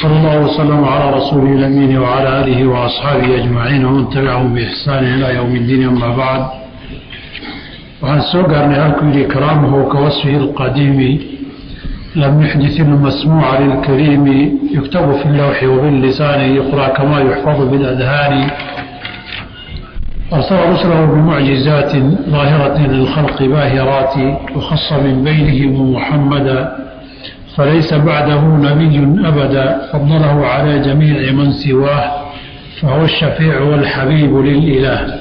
وصلى الله وسلم على رسوله الأمين وعلى آله وأصحابه أجمعين ومن تبعهم بإحسان إلى يوم الدين أما بعد وعن سوقر نهاكم كرامه كوصفه القديم لم يحدث المسموع للكريم يكتب في اللوح وباللسان يقرأ كما يحفظ بالأذهان أرسل رسله بمعجزات ظاهرة للخلق باهرات وخص من بينهم محمدا فليس بعده نبي أبدا فضله على جميع من سواه فهو الشفيع والحبيب للإله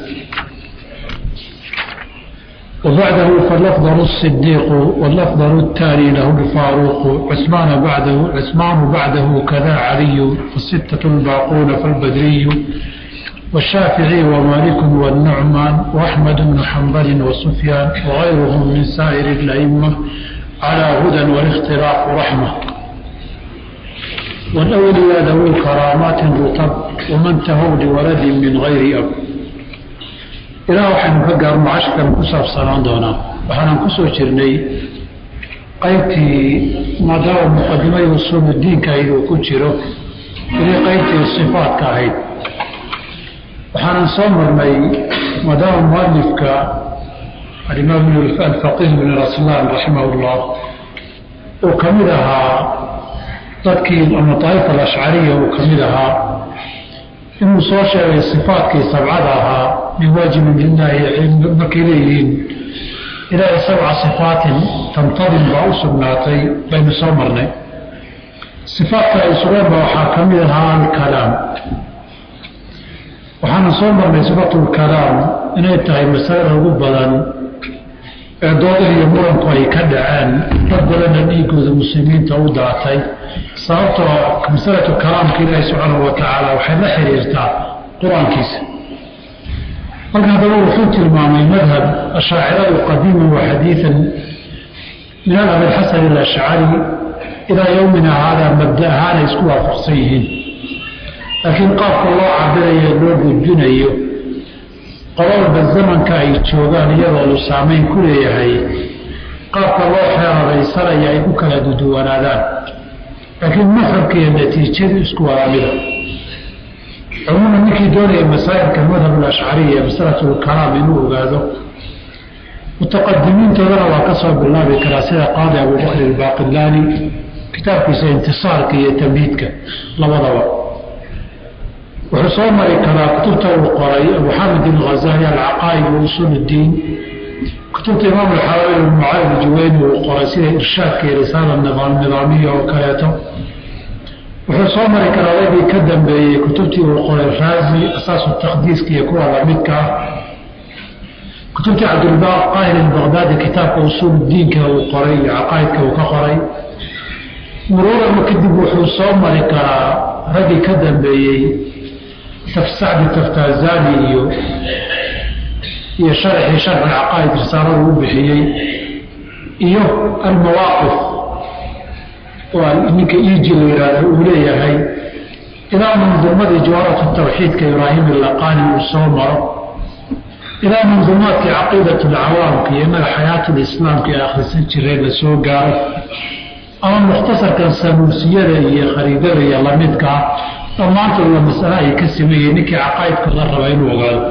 وبعده فالأفضل الصديق والأفضل التالي له الفاروق عثمان بعده عثمان بعده كذا علي فالستة الباقون فالبدري والشافعي ومالك والنعمان وأحمد بن حنبل وسفيان وغيرهم من سائر الأئمة على هدى والاختلاف رحمة والأولياء ذوي كرامات رطب ومن تهوا لولد من غير أب ilaa waxaynu ka gaarno cashkan ku saabsanaan doonaa waxaanan ku soo jirnay qaybtii maadaama muqadimada usuuludiinka ahayd uu ku jiro inay qaybtii sifaadka ahayd waxaanan soo marnay maadaama mualifka alimaam alfaqih bin raslaan raximah ullah uu ka mid ahaa dadkii ama daaifa alashcariya uu ka mid ahaa inuu soo sheegay sifaadkii sabcada ahaa min waajibin lilaahi markay leeyihiin ilaahay sabca sifaatin tantadim baa u sugnaatay baynu soo marnay sifaadka ay sugeenba waxaa ka mid ahaa alkalaam waxaana soo marnay sifatu lkalaam inay tahay masalada ugu badan ee dooda iyo muranku ay ka dhaceen dad badanna dhiigooda muslimiinta u daatay sababtoo masalatu kalaamka ilaahi subxaanahu wa tacaala waxay la xiriirtaa qur-aankiisa halkan haddaba wuxuu tilmaamay madhab ashaaciradu qadiiman wa xadiidan min alabi xasan alashcari ilaa yowmina haadaa mabda ahaanay isku waafaqsan yihiin laakiin qaabka loo cabirayo loo gudbinayo qololba zamanka ay joogaan iyadoodu saamayn ku leeyahay qaabka loo xeeradaysanaya ay ku kala duduwanaadaan laakiin maxabka iyo natiijadu isku wadaamida cumuuman ninkii doonaya masaa'ilka madhab alashcariya masalatu lkalaam inuu ogaado mutaqadimiintoodana waa ka soo bilaabi karaa sida qaadi abubakr albaaqilaani kitaabkiisa intisaarka iyo tamhiidka labadaba wuxuu soo mari karaa kutubta uu qoray abu xamid alghazali alcaqaa'id wa usuul uddiin kutubta imaam alxawaali almucaali juweyni uu qoray sida irshaadka iyo risaala nidaamiya oo kaleeto wuxuu soo mari karaa wagii ka dambeeyey kutubtii uu qoray raazi asaasu taqdiiska iyo kuwa lamidka ah kutubtii cabdilbaaq qaahir albaqdaadi kitaabka usuul diinka uu qoray iyo caqaa'idka uu ka qoray muruurama kadib wuxuu soo mari karaa raggii ka dambeeyey sacdi taftazani iyo iyo sharxii sharxi caqaa'id risaaladu u bixiyey iyo almawaaqif oo ninka iji la yidhaahdo uu leeyahay ilaa manduumadii jawaaratu tawxiidka ibraahim ilaqaani uu soo maro ilaa manduumaadkii caqiidat alcawaamka iyo innaga xayaatulislaamka ee akhrisan jiray la soo gaaro ama mukhtasarkan samuusiyada iyo khariidada iyo lamidkaa dhammaantoodla masale ay ka sameeyeen ninkii caqaa'idkooda raba inuu ogaado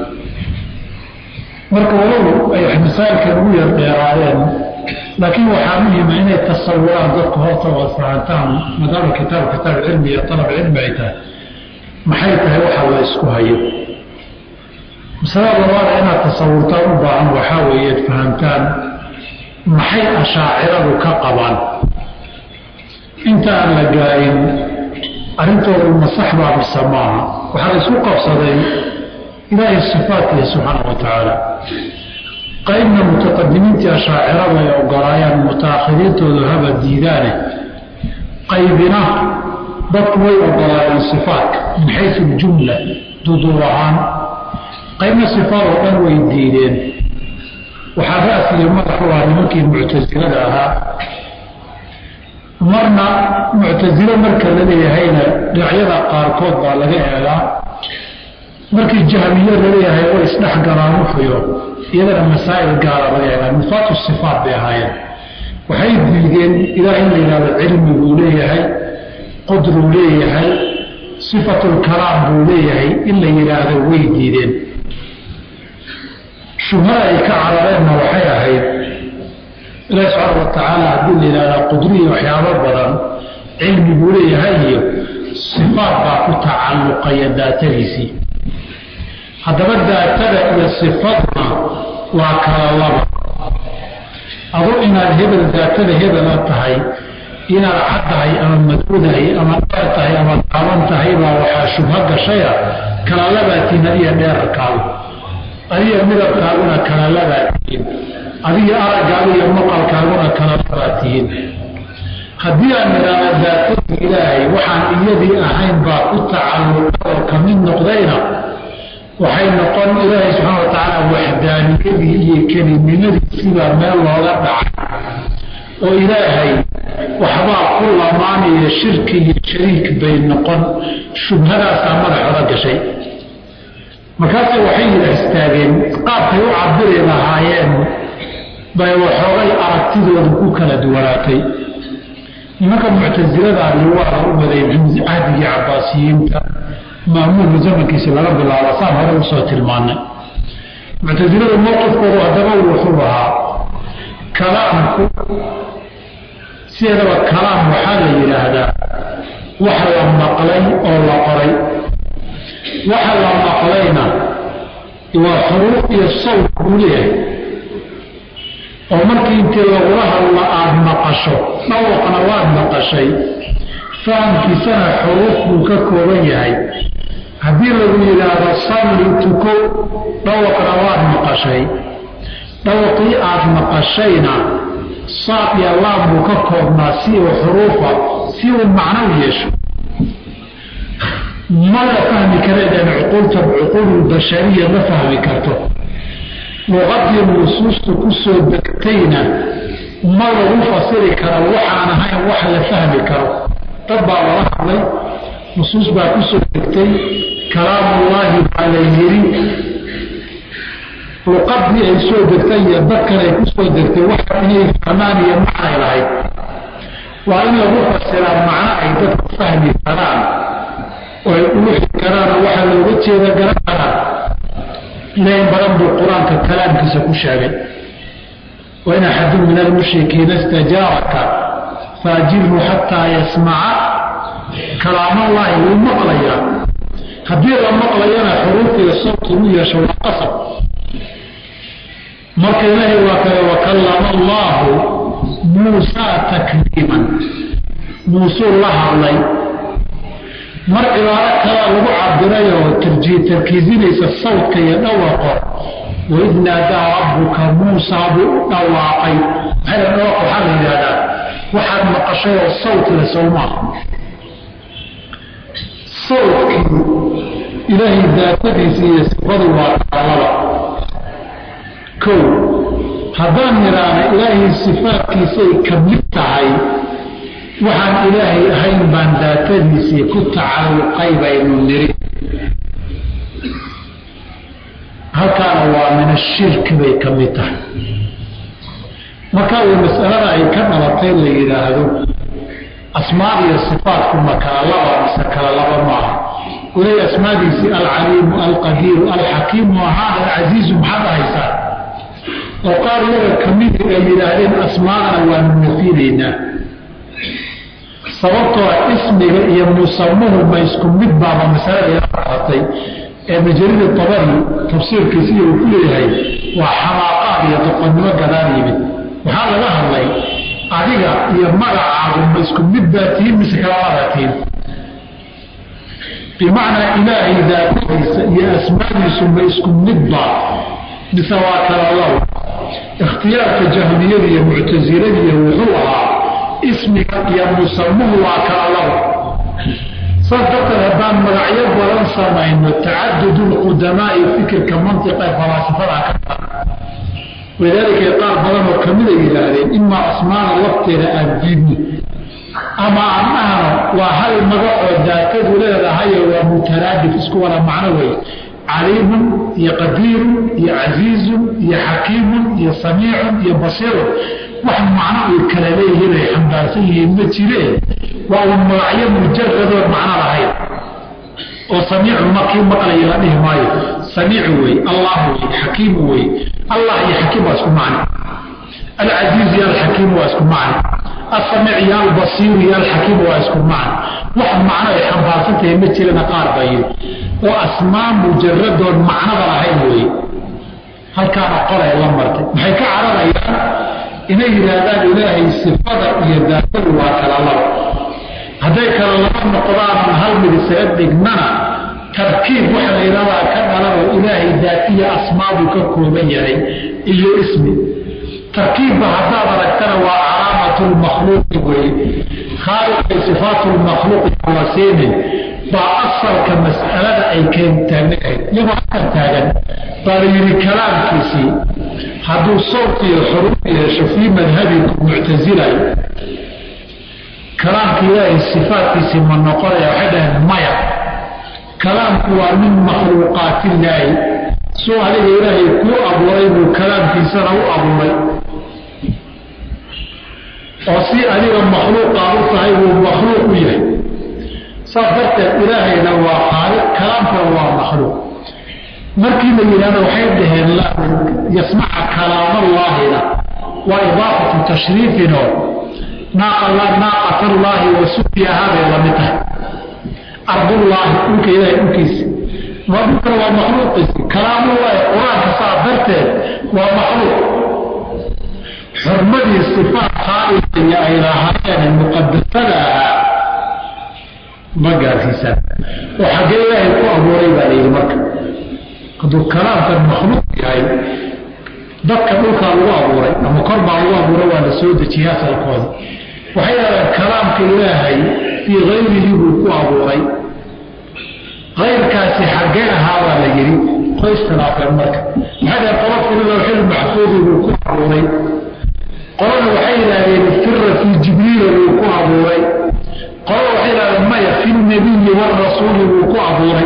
marka walow ay masaa'ilkan ugu yar dheeraadeen laakiin waxaa muhima inay tasawuraan dadku horta oo fahantaan maadaama kitaab kitaab cilmi iyo alab cilmi ay tahay maxay tahay waxa la isku hayo masalada labaada inaad tasawurtaan u baahan waxaa weeye fahamtaan maxay ashaaciradu ka qabaan inta aan la gaarin arrintoodu masax baa mise maaha waxaa la isku qabsaday ilaahay sifaadkiisa subxaana wa tacaala qaybna mutaqadimiintii ashaacirada ay ogolaayaan mutaakhiriintoodu haba diidaane qaybina dadku way ogolaayeen sifaadka min xaysu ljumla duduub ahaan qaybna sifaad oo dhan way diideen waxaa ra'siga madaxu ah nimankii muctasilada ahaa marna muctasilo marka la leeyahayna dhinacyada qaarkood baa laga eegaa markii jahmiye laleeyahay way isdhex galaan wuxuyo iyadana masaa'il gaara laga eegaa nufaatu sifaat bay ahaayeen waxay diideen ilaah in la yidhahdo cilmi buu leeyahay qudruu leeyahay sifatulkalaam buu leeyahay in la yidhaahdo way diideen shubhada ay ka carareenna waxay ahayd ilaahi subxaana wa tacaala haddii la yidhahdaa qudriya waxyaabo badan cilmi buu leeyahay iyo sifaat baa ku tacalluqaya daatadiisii haddaba daatada iyo sifadna waa kala laba adu inaad hebel daatada hebela tahay inaad cad tahay ama madoodahay ama dheer tahay ama gaaban tahay baa waxaa shubho gashaya kala labaatiin adiga dheerarkaagu adiga midabkaaguna kala labaatiin adiga araggaagu iyo maqalkaaguna kala labaatihiin haddii aan nidhaahno daatadii ilaahay waxaan iyadii ahayn baa ku tacalluqa oo ka mid noqdayna waxay noqon ilaahay subxaana wa tacaala waxdaaniyadii iyo kelinimadiisibaa meel looga dhacay oo ilaahay waxbaa ku lamaanaya shirki iyo shariik bay noqon shubhadaasaa madaxooda gashay markaase waxay yidha istaageen qaabkay u cabiri lahaayeen bay waxoogay aragtidooda ku kala duwanaatay nimanka muctasilada liwaada u waday cahdigii cabaasiyiinta maamuulka zamankiisi laga bilaabo saan hore usoo tilmaanay muctasilada mowqifkoodu haddaba wuxuu ahaa kalaamku sideedaba kalaam waxaa la yidhaahdaa wax la maqlay oo la qoray waxa la maqlayna waa xuruuf iyo sawt buu leeyahay oo markii intii lagula hadla aada maqasho dhawaqna waad maqashay fahamkiisana xuruuf buu ka kooban yahay haddii lagu yidhaahdo salli tuko dhawaqna waad maqashay dhawaqii aada maqashayna saad iyo laam buu ka koobnaa si uu xuruufa si uu macno u yeesho ma la fahmi kareedeen cuquulta cuquululbashariya ma fahmi karto luqadii nusuustu ku soo degtayna ma lagu fasiri karo waxaan ahayn wax la fahmi karo dad baa lala hadlay nusuus baa ku soo degtay kalaamullaahi baa la yiri luqadii ay soo degtay iyo dadkan ay ku soo degtay wax inay fahmaan iyo macnay lahayd waa in lagu fasiraa macno ay dadku fahmi karaan oo ay uluxi karaanoo waxaa looga jeeda garan karaan ilahin badan buu qur-aanka kalaamkiisa ku sheegay wain axadun min almushrikiina istajaaraka faajirhu xataa yasmaca kalaamallaahi wuu maqlayaa haddii la maqlayana xuruufiga sawti u yeesho waa qasab marka ilaahay waa kale wakallama allaahu muusaa takliiman muusuu la hadlay mar cibaaro kalaa lagu cabiray oo tarkiisinaysa sawdka iyo dhawaqo waid naadaa rabbuka muusaa buu u dhawaaqay dhawaq waxaa la yidhahdaa waxaad maqashay oo sawt le sowmaa sawdkii ilaahay daatadiisa iyo sifadu waa taalada kow haddaan nidhaahna ilaahay sifaadkiisay ka mid tahay waxaan ilaahay ahayn baan daatadiisii ku tacalluqay baynu niri halkaana waa min ashirki bay ka mid tahay markaa uu masalada ay ka dhalatay la yidhaahdo asmaad iyo sifaatku ma kala laba mise kala laba maaha ulay asmaadiisii alcaliimu alqadiiru alxakiimu ahaan alcasiizu maxaad ahaysaa oo qaar yaga kamidi ay yidhaahdeen asmaadana waanu nafinaynaa sababtoo ismiga iyo musamuhu ma isku mid baaba masalada ila qaatay ee majalida tabari tafsiirkiisa iyo uu ku leeyahay waa xamaaqaad iyo doqonnimo gadaan yimid waxaa laga hadlay adiga iyo magacaagu ma isku mid baa tihiin mise kalamadaa tihiin bimacnaa ilaahay daatadiisa iyo asmaadiisu ma isku mid baa mise waa kala low ikhtiyaarka jahmiyada iyo muctasiladiiya wuxuu ahaa ismiga iyo musamuhu waa kala labo saas darteed haddaan magacyo badan samayno tacadudu lqudamaai fikirka mantiqa ee falaasifada ka badan walidaalika qaar badan oo kamida yidhaahdeen imaa asmaada lafteeda aan diidno ama aan dhahno waa hal magacoo daatadu leedahayo waa mutaraadif isku wada macno wey caliimun iyo qadiirun iyo casiizun iyo xakiimun iyo samiicun iyo basiirun wax macno ay kala leeyihiin ay xambaarsan yihiin ma jireen waa un magacyo mujaradoon macno lahayn oo samiicu makii maqlaya la dhihi maayo samiicu wey allah wey xakiimu wey allah iyo xakiim waa isku macno alcasiizu iyo alxakiimu waa isku macno asamiic iyo albasiiru iyo alxakiimu waa isku macno wax macno ay xambaarsantahay ma jirana qaar baa yiri oo asmaa mujaradoon macnada lahayn wey halkaana qolay la martay maxay ka cararayaan inay yidhaahdaan ilaahay sifada iyo daatadu waa kala laba hadday kala laba noqdaanan hal mid isaga dhignana tarkiib waxa la yidhahdaa ka dhalanoo ilaahay daatiya asmaabuu ka kooban yahay iyo ismi tarkiibba haddaad aragtana waa calaamatu lmakhluuqi weye khaaliqay sifaatu lmakhluuqi wasiinin baa asalka mas'alada ay keen taagnahayd iyagoo halkan taagan baa la yidhi kalaamkiisii hadduu sawt iyo xuruuf yeesho fii madhabiku muctasilay kalaamka ilaahay sifaatkiisii ma noqonaya waxay dhaheen maya kalaamku waa min makhluuqaatillaahi suu adiga ilaahay kuu abuuray buu kalaamkiisana u abuuray oo si adiga makhluuqaad u tahay buu makhluuq u yahay saas darteed ilaahayna waa khaaliq kalaamkana waa makhluuq markii la yidhahdo waxay dhaheen yasmaca kalaamallaahina waa idaafatu tashriifinoo naaqat allaahi wa suqiyahaa bay lamid tahay ardullaahi dhulka ilahay dhulkiisa waa dhulkana waa makhluuqiisi kalaamullaahi qur-aanka saa darteed waa makhluuq xurmadii sifaat khaaliqiya ay lahaayeen muqadasada ahaa ma gaarsiisaan oo xaggee ilaahay ku abuuray baa layidhi marka hadduu kalaamkan makhluuq yahay dadka dhulkaa lagu abuuray ama kor baa lagu abuuray waa la soo dejiyay asalkooda waxay yidhahdeen kalaamka ilaahay fii hayrihi buu ku abuuray kayrkaasi xaggee ahaabaa la yidhi qoy iskhilaafeen marka maxay dhaheen qola fili lawxil maxfuudi buu ku abuuray qolana waxay yidhahdeen fira fii jibriila buu ku abuuray qolana waxay yidhahdeen maya fi lnabiyi waalrasuuli buu ku abuuray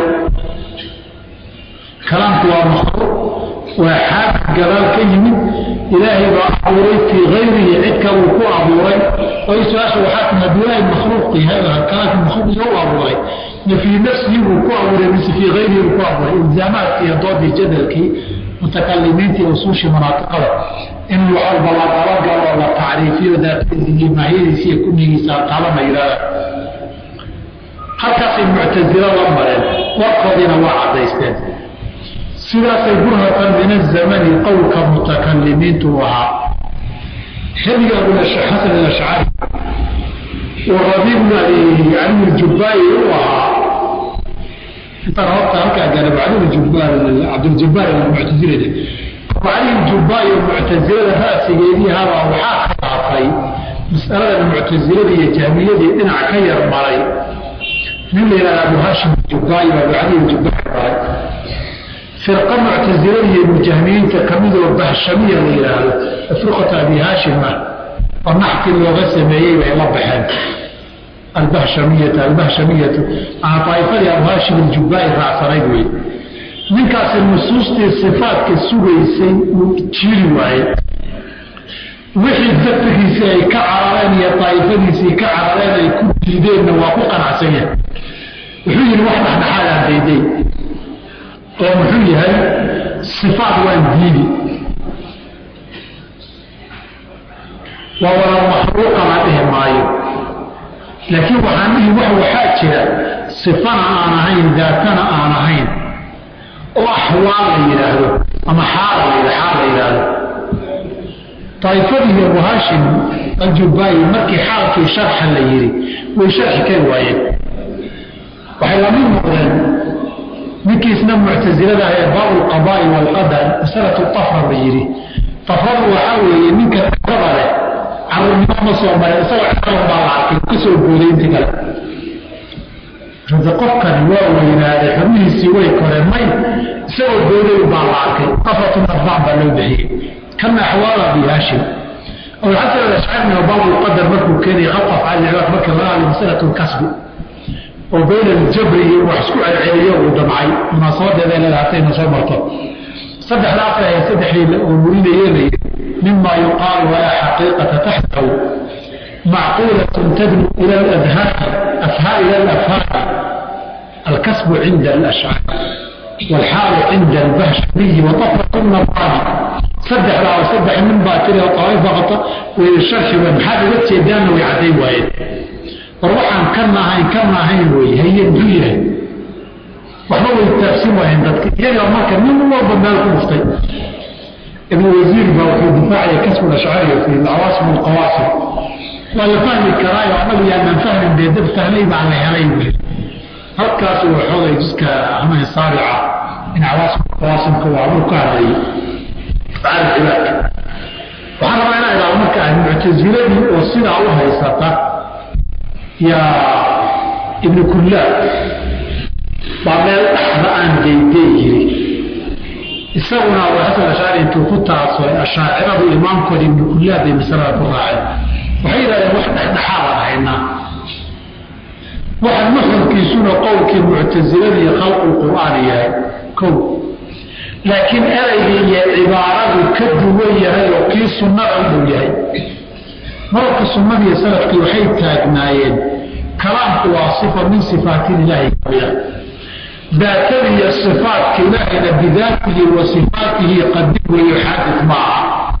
kalaamku waa makhluuq waa xaafid gadaal ka yimid ilaahay baa abuuray fii hayrihi cid kaluu ku abuuray oo su-aasha waxaa timi hadduu ilaahay makhluuq yahay kalaamkii makhluuq iyo u abuuray ma fii nafsihi buu ku abuuray mise fii hayrihi buu ku abuuray ilzaamaadkii iyo doodii jadalkii mutakalimiintii usuushii manaatiqada in walba la dabagalo oo la tacriifiyo daatadiisi iyo maahiyadiisi iyo kunigiisa alqalama yidhahda halkaasay muctasilo la mareen warkoodiina waa caddaysteen sidaasay burhatan min azamani qowlka mutakalimiintu ahaa xilliga abulxasan alashcari oo rabiibna cali ljubbaari u ahaa intaan horta halkaa gaara cali jubbaar cabduljabaar almuctasilada cali ljubbaari oo muctasilada ra'sigeedii habaa waxaa khilaafay mas'aladan muctasilada iyo jahmiyadii dhinac ka yar maray nin la yidhahda abu hashim jubbaari baa cali jubbaari maray firqa muctasilada iyo mujahmiyiinta kamidoo bahshamiya la yidhaahdo firqata abi haashim ah oo naxkii looga sameeyey bay la baxeen albahshamiyata albahshamiyatu ama daaifadii abu haashim aljubbaai raacsanayd wey ninkaasi nusuustii sifaadka sugaysay uu jiiri waayey wixii daftigiisii ay ka carareen iyo daa'ifadiisii ka carareen ay ku diideenna waa ku qanacsan yahay wuxuu yidhi wax dhexdhexaadaan dayday oo muxuu yahay sifaat waan diidi waa wala makhluuqa la dhihi maayo laakiin waxaan dhihi wax waxaa jira sifana aan ahayn daatana aan ahayn oo axwaal la yidhaahdo ama xaal la xaal la yidhaahdo daa'ifadii abu haashim aljubaayi markii xaalkii sharxa la yidhi way sharxi kari waayeen waxay lamid noqdeen ninkii isna muctasilada ah ee baabu lqadaa'i waalqadar masalatu tafra la yidhi tafradu waxaa weeye ninka raba leh carruurnimo ma soo marin isagoo ciqalan baa la arkay ka soo booday intii kale rada qofkani waa weynaaday xubnihiisii way koreen may isagoo booday baa la arkay tafratu nadbaan baa loo bixiyey kana axwaala abi haashim abulxasan alashcari oo baabu lqadar markuu keenayay khalqa afcaal cibaad marka laga hadlay masalatu lkasbi oo bayna aljabri iyo wax isku celceliyo uu damcay munaasabadeeda leeda hatayna soo marto saddexda afar saddexdii la ururinayeenay mima yuqaalu walaa xaqiiqata taxtahu macquulatun tadnu ila aladhaani afhaa ila alafhaani alkasbu cinda alashcaar waalxaalu cinda albahshamiyi watafratu nabaani saddexdaa saddex nin baa tiri aaifa way sharxi way maxaad uga jeedaanna way cadday waayeen war waxaan kana ahayn kana ahayn wey haye muxuu yahay waxba way taabsin waayeen dadka iyagaa marka nin walba meel ku dhuftay ibnu wasiir baa wuxuu difaacaya kasbu ashcariya fi awaasim alqawaasim waa la fahmi karaayo anagu yaanaan fahmin dee dad fahmay baa la helay wey halkaas uu xoogay jiska amahi saarica in awaasim qawaasimka waa uu ka hadlayay afcaal cibaadka waxaan rabaa inaa idhaahdo marka ah muctasiladii oo sidaa u haysata yaa ibnu kullaab baa meel dhaxda aan geydey yiri isaguna abu xasan ashaari intuu ku taasooy ashaaciradu imaamkooda ibnu kullaab bay masalada ku raaceen waxay yidhahdeen wax dhexdhexaadaan haynaa waxa nuxurkiisuna qowlkii muctasiladii khalqu qur'aani yahay kow laakiin eraygii iyo cibaaradu ka duwan yahay oo kii sunnada u dhow yahay mararka sunnadiiyo salafkii waxay taagnaayeen kalaamku waa sifa min sifaatin ilaahi kamida daatada iyo sifaatka ilaahayna bidaatihi wa sifaatihi qadim weeyo xaadid maaha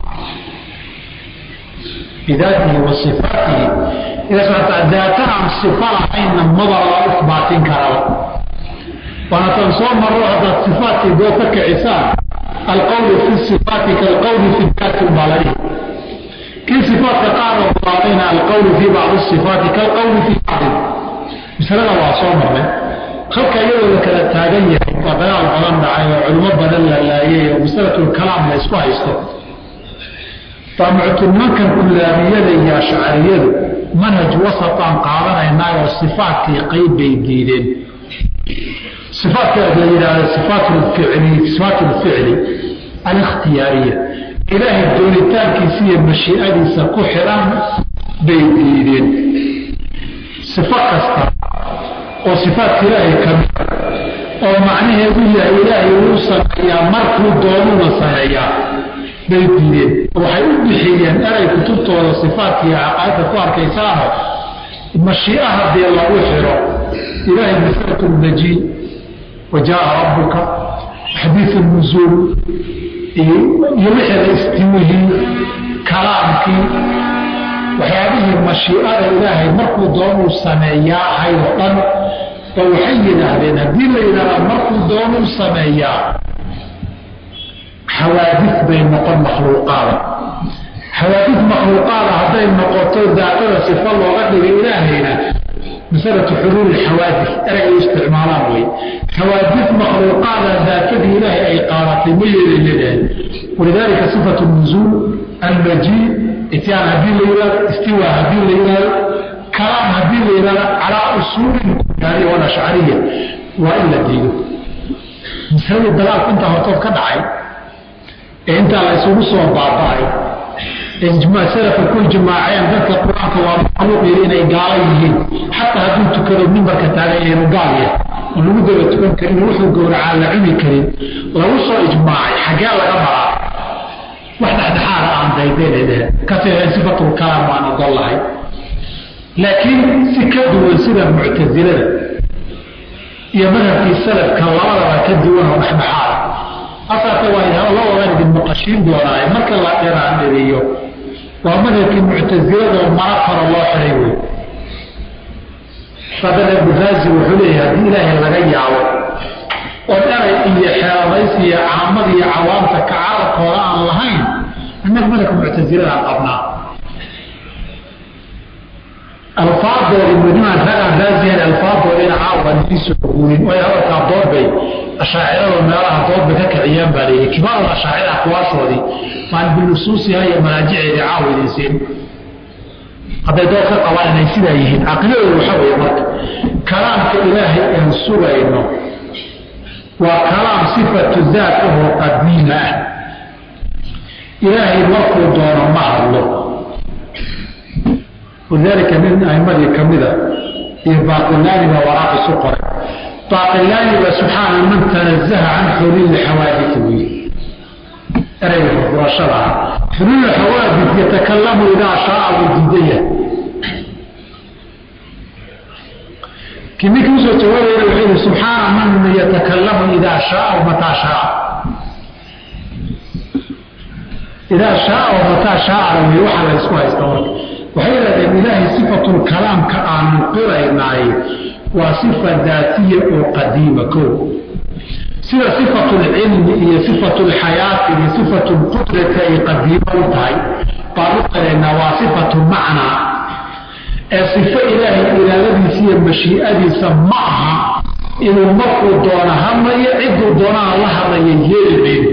bidaatihi wa sifaatihi daata aan sifa lahaynna maba la isbaatin karaba waana tan soo maro haddaad sifaatkii doo ka kicisaan alqawlu fi sifaati kaalqawli fi daati umbaaladi kii sifaatka qaar oo baatayna alqawlu fi bacdi sifaati kaalqawli fi bacdi masalada waa soo marnay halka iyadoo la kala taagan yahay waa dagaal badan dhacay oo culimo badan la laayay oo masalatulkalaam la isku haysto baa muctinimankan kullaabiyada iyo ashcariyadu manhaj wasataan qaadanaynaaoo sifaatkii qayb bay diideen ifaatka la yidhaahda ifaat ficli sifaat lficli alikhtiyaariya ilaahay doonitaankiisa iyo mashiicadiisa ku xiran bay diideen sifo kasta oo sifaatka ilaahay kamida oo macnaheedu yahay ilaahay uu sameeyaa markuu doonuna sameeyaa bay diideen waxay u bixiyeen eray kutubtooda sifaatka iyo caqaa'idda ku arkaysaano mashii'a haddii lagu xiro ilaahay masalatu lmajiid wajaaa rabbuka xadiiu nuzuul iyo wixii la istiwihii kalaamkii waxyaabihii mashiicada ilaahay markuu doonuu sameeyaa ahayd oo dhan oo waxay yidhaahdeen haddii la yidhahdaa markuu doonuu sameeyaa xawaadis bay noqon makhluuqaada xawaadis makhluuqaada hadday noqoto daatada sifo looga dhigay ilaahayna masalatu xuluuli xawaadis eragay u isticmaalaan wey xawaadis makhluuqaada daatadii ilaahay ay qaadatay ma yeelay leedahay walidaalika sifatu nuzuul almajiid ityaan haddii la yihahdo istiwa haddii la yihahdo kalaam haddii la yihahdo calaa usuulin kuyaariya walashcariya waa in la diido masaladii dagaalku intaa hortood ka dhacay ee intaa la isugu soo baaba'ay salafka ku ijmaaceen dadka qur-aanka waa makhluuq yiri inay gaala yihiin xataa hadduu tukado mimbarka taagan yahay gaal yahay oo lagu daba tukan karin wuxuu gowracaa la cuni karin lagu soo ijmaacay xaggee laga maraa wax dhexdhexaada aan daydeynayde ka fiican sifatul kalaam waan ogol lahay laakiin si ka duwan sida muctasilada iyo madhabkii salafka labadaba ka duwan oo dhexdhexaada asaase waa labadan idin maqashiin doonaaye marka la dhiraandhiriyo waa madhabkii muctasilada oo mara karo loo xiray wey sadana bukhaasi wuxuu leeyahay haddii ilaahay laga yaabo oo eray iyo xeeladaysi iyo caamada iyo cawaamta ka carabkooda aan lahayn annaga madhabka muctasiladaan qabnaa alfaadoodi madimaan ragaan raasiyan alfaadoodina caawan iisoo guurin way hadalkaa doorbay ashaacirada meelaha doodba ka kiciyaan baa leeyahy kibaarul ashaacira aqwaashoodii maan binusuusiha iyo manaajiceedii caawa idin siin hadday dood ka qabaan inay sidaa yihiin caqidadooda waxaa weeye marka kalaamka ilaahay aan sugayno waa kalaam sifatu daat ahoo qadiima ah ilaahay markuu doono ma hadlo walidaalika nin aimadii ka mida iyo baaqilaani baa waraaq isu qoray baaqilaani baa subxaana man tanazaha can xuluuli xawaadisi weye ereyga furfurashada ah xuluulu xawaadis yatakalamu idaa shaaa wuu diidaya kii ninkii usoo jawaabayna wuxuu yihi subxaana man yatakalamu idaa shaaa mataa shaaa idaa shaaa mataa shaaa wey waxaa la isku haysta marka waxay yidhahdeen ilaahay sifatulkalaamka aanu qiraynaay waa sifa daatiya oo qadiima kow sida sifatulcilmi iyo sifatulxayaati iyo sifatulqudrati ay qadiimo u tahay baan u qiraynaa waa sifatu macnaa ee sifo ilaahay iraadadiisa iyo mashii'adiisa ma aha inuu markuu doono hadlayo cidduu doonana la hadlaya yeeli mayno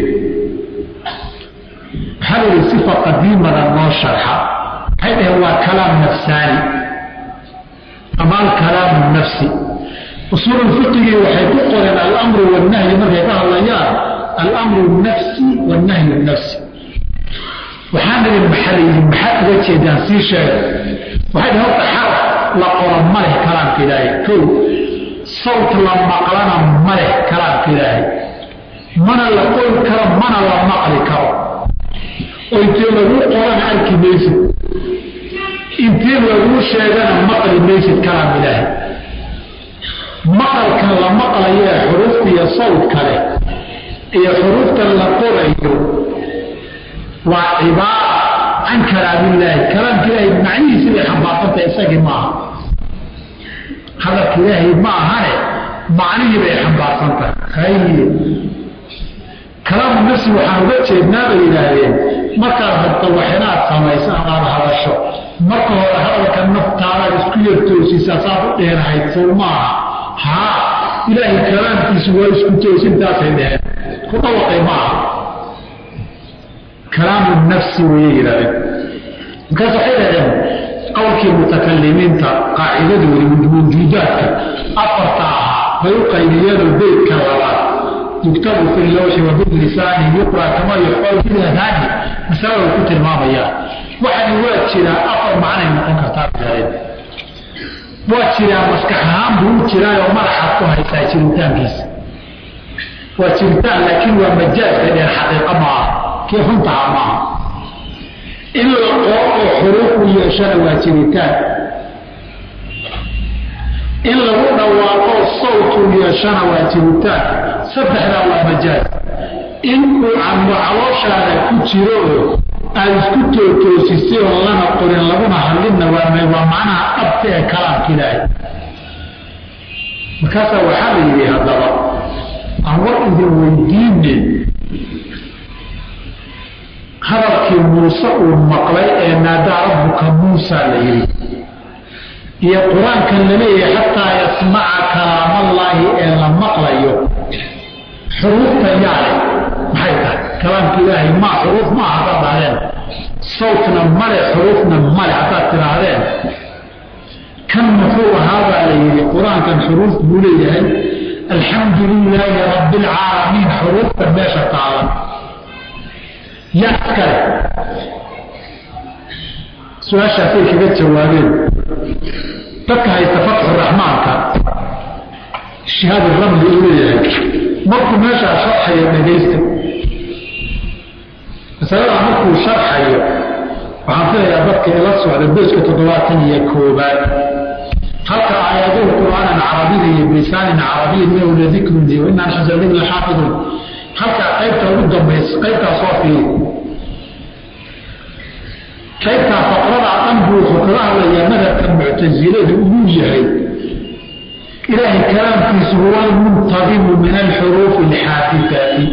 waxaa la yihi sifa qadiimada noo sharxa waxay dhaheen waa kalaam nafsaani ama alkalaamu nafsi usuulu fiqigii waxay ku qoreen alamru wannahyi markay ka hadlayaan alamru nafsi wannahyu nafsi waxaan idin maxaliyi maxaad uga jeedaan sii sheega waxay dhaheen horta xaraf la qoro ma leh kalaamka ilaahay kow sawt la maqlana ma leh kalaamka ilaahay mana la qori karo mana la maqli karo oo intee laguu qorana arki maysid intii laguu sheegana maqli maysid kalaam ilaahay maqalkan la maqlayo ee xuruufta iyo sawdka leh iyo xuruuftan la qorayo waa cibaara can kalaamillaahi kalaamka ilaahay macnihiisi bay xambaarsantahay isagii maaha hadalka ilaahay ma ahane macnihii bay xambaarsan tahay haye kalaamu nafsi waxaan uga jeednaa bay yidhaahdeen markaad rabto wax inaad samayso amaad hadasho marka hore hadalka naftaadaad isku yartoosisaa saad u dheerahayd sow maaha haa ilaahay kalaamkiisu waa isku toosintaasay dheheen ku dhawaqay maaha kalaamu nafsi wayay yidhahdeen markaas waxay dhahdeen qowlkii mutakalimiinta qaacidadoodi wujuudaadka afarta ahaa bay u qaybiyeenoo beydka labaad yuktabu fi lawxi wa bilisaani yuqra kama yuxfaru biladaani masalada ku tilmaamayaan waxani waa jiraa afar macnay noqon kartaa yidhahdeen waa jiraa maskax ahaan buu u jiraayoo madaxaad ku haysaa jiritaankiisa waa jiritaan laakiin waa majaazka dheer xaqiiqa maaha kii runtaha maaha in la qoo oo xuruuf u yeeshana waa jiritaan in lagu dhawaaqo sawtu yeeshana waa jiritaan saddexdaa waa majaaz in uu camo calooshaada ku jiro oo aada isku tootoosisay oo lana qorin laguna hadlinna waa waa macnaha dhabta ee kalaamka ilaahay markaasaa waxaa la yidhi haddaba aan war idin weydiine hadalkii muuse uu maqlay ee naadaa rabbuka muusa la yidhi iyo qur-aankan la leeyahay xataa yasmaca kalaamallaahi ee la maqlayo xuruufta yaale maxay tahay kalaamka ilaahay maa xuruuf maa haddaad dhahdeen sawtna male xuruufna male haddaad tidhaahdeen kan muxuu ahaabaa la yidhi qur-aankan xuruuf buu leeyahay alxamdu lilaahi rabbi alcaalamiin xuruufta meesha taalan yaa iskale su-aashaasay kaga jawaabeen dadka haysta fatxu raxmaanka shihaad ramli uu leeyahay markuu meeshaa sharxayo dhegaysta masaladaa markuu sharxayo waxaan filayaa dadka ila socda bejka toddobaatan iyo koobaad halka aayaduhu qur'aanan carabiya iyo bilisaanin carabiyin inahu ladikrun iyo inaan xasanin laxaafidun halkaa qaybta ugu dambaysa qaybtaa soo fiiri qaybtaa faqradaa dhan buu wuxuu kaga hadlayaa madhabka muctasiladu inuu yahay ilaahay kalaamkiisu huwa almuntadimu min alxuruufi alxaadidati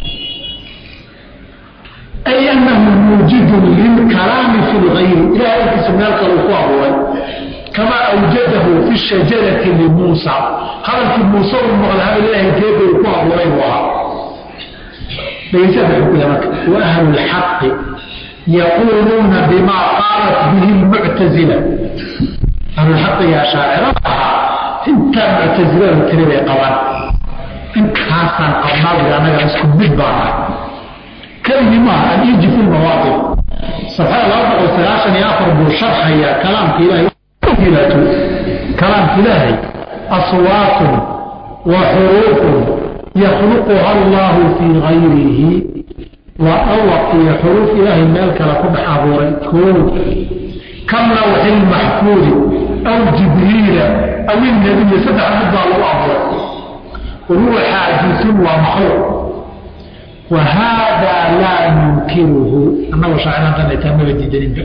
ay anahu muujidun lilkalaami fi lgayri ilahay alkiisa meel kaluu ku abuuray kamaa awjadahu fi shajarati limuusa hadalkii muuse uu maqla hadal ilaahay geeda uu ku abuuray buu ahaa dhegeysaada xukuya marka wa ahlu lxaqi yaquuluuna bimaa qaalat bihi lmuctazila ahlulxaqigaa shaacirada ahaa intaa muctasiladu tiri bay qabaan intaasaan qabnaa annaga isku mid baana keligii maaha aliiji fi lmawaaqif safxada laba boqol sagaashan iyo afar buu sharxayaa kalaamka ilaahay kalaamka ilaahay aswaatun wa xuruufun yakhluquha allahu fii gayrihi waa awaq iyo xuruuf ilaahay meel kale ku dhex abuuray koo ka lawxi lmaxfuudi aw jibriila aw ilnabiyi saddex mid baa lagu abuuray wahuwa xaadisun waa makhluuq wa haadaa laa nunkiruhu annagoo shaaciraan taa maba diidaninba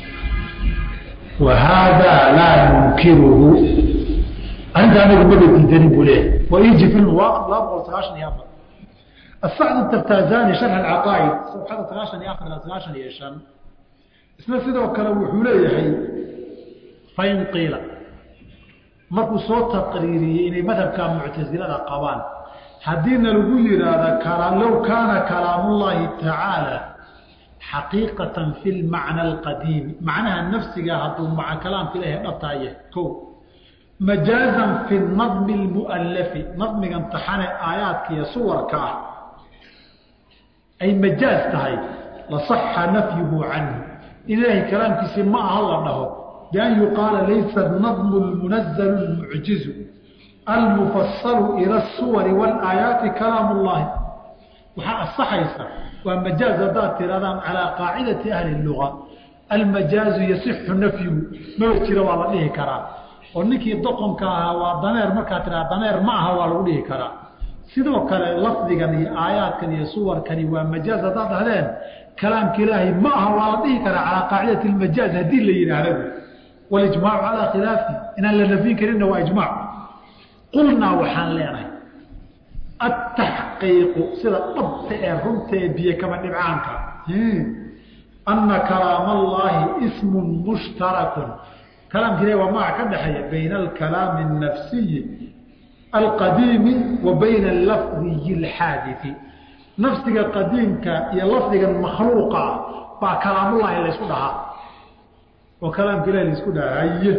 wa haadaa laa nunkiruhu arrinta anagu maba diidanin buu leeyahay wa iji fi lmuwaaqif laba boqol sagaashan iyo afar الsacd التrtazani شharx اcaqaa'id صفxada sagaashan iyo afar sagaashan iyo شhan isna sidoo kale wuxuu leeyahay fain qiila markuu soo taqriiriyey inay madhabka muctasilada qabaan haddiina lagu yihaahda low kaana kalaam اllahi tacaalى xaqiiqaة fi اlmacna اlqadiimi macnaha nafsiga hadduu maca kalaamka ilahay dhabtaaya ko majaazan fi nadmi اlmu'alafi nadmigan taxane aayaadka iyo suwarka ah ay majaaz tahay laصaxa nafyuhu canhu in ilaahay kalaamkiisii ma aha la dhaho bian yuqaala laysa nadmu lmunazalu lmucjizu almufasalu ila الsuwari wاlaayaati kalaam اllahi waxaa asaxaysa waa majaaz haddaad tirahdaan calaa qaacidati ahli luga almajaazu yasixu nafyuhu maba jira waa la dhihi karaa oo ninkii doqonka ahaa waa daneer markaad tiraa daneer ma aha waa lagu dhihi karaa sidoo kale lafdigan iyo aayaadkan iyo suwarkani waa majaaz haddaad dhahdeen kalaamka ilaahay ma aha waa la dhihi karaa calaa qaacidati lmajaaz haddii la yidhaahdo walijmaacu calaa khilaafi inaan la nafyin karinna waa ijmaac qulnaa waxaan leenahay ataxqiiqu sida dhabta ee runta ee biyo kama dhibcaanka ana kalaam allaahi ismun mushtarakun kalaamka ilahi waa magac ka dhexeeya bayna alkalaami الnafsiyi alqadiimi wa bayna alafdiyi اlxaadii nafsiga qadiimka iyo lafdigan makhluuqa ah baa kalaamullahi laysku dhahaa oo kalaamka ilahi laysku dhahaa haye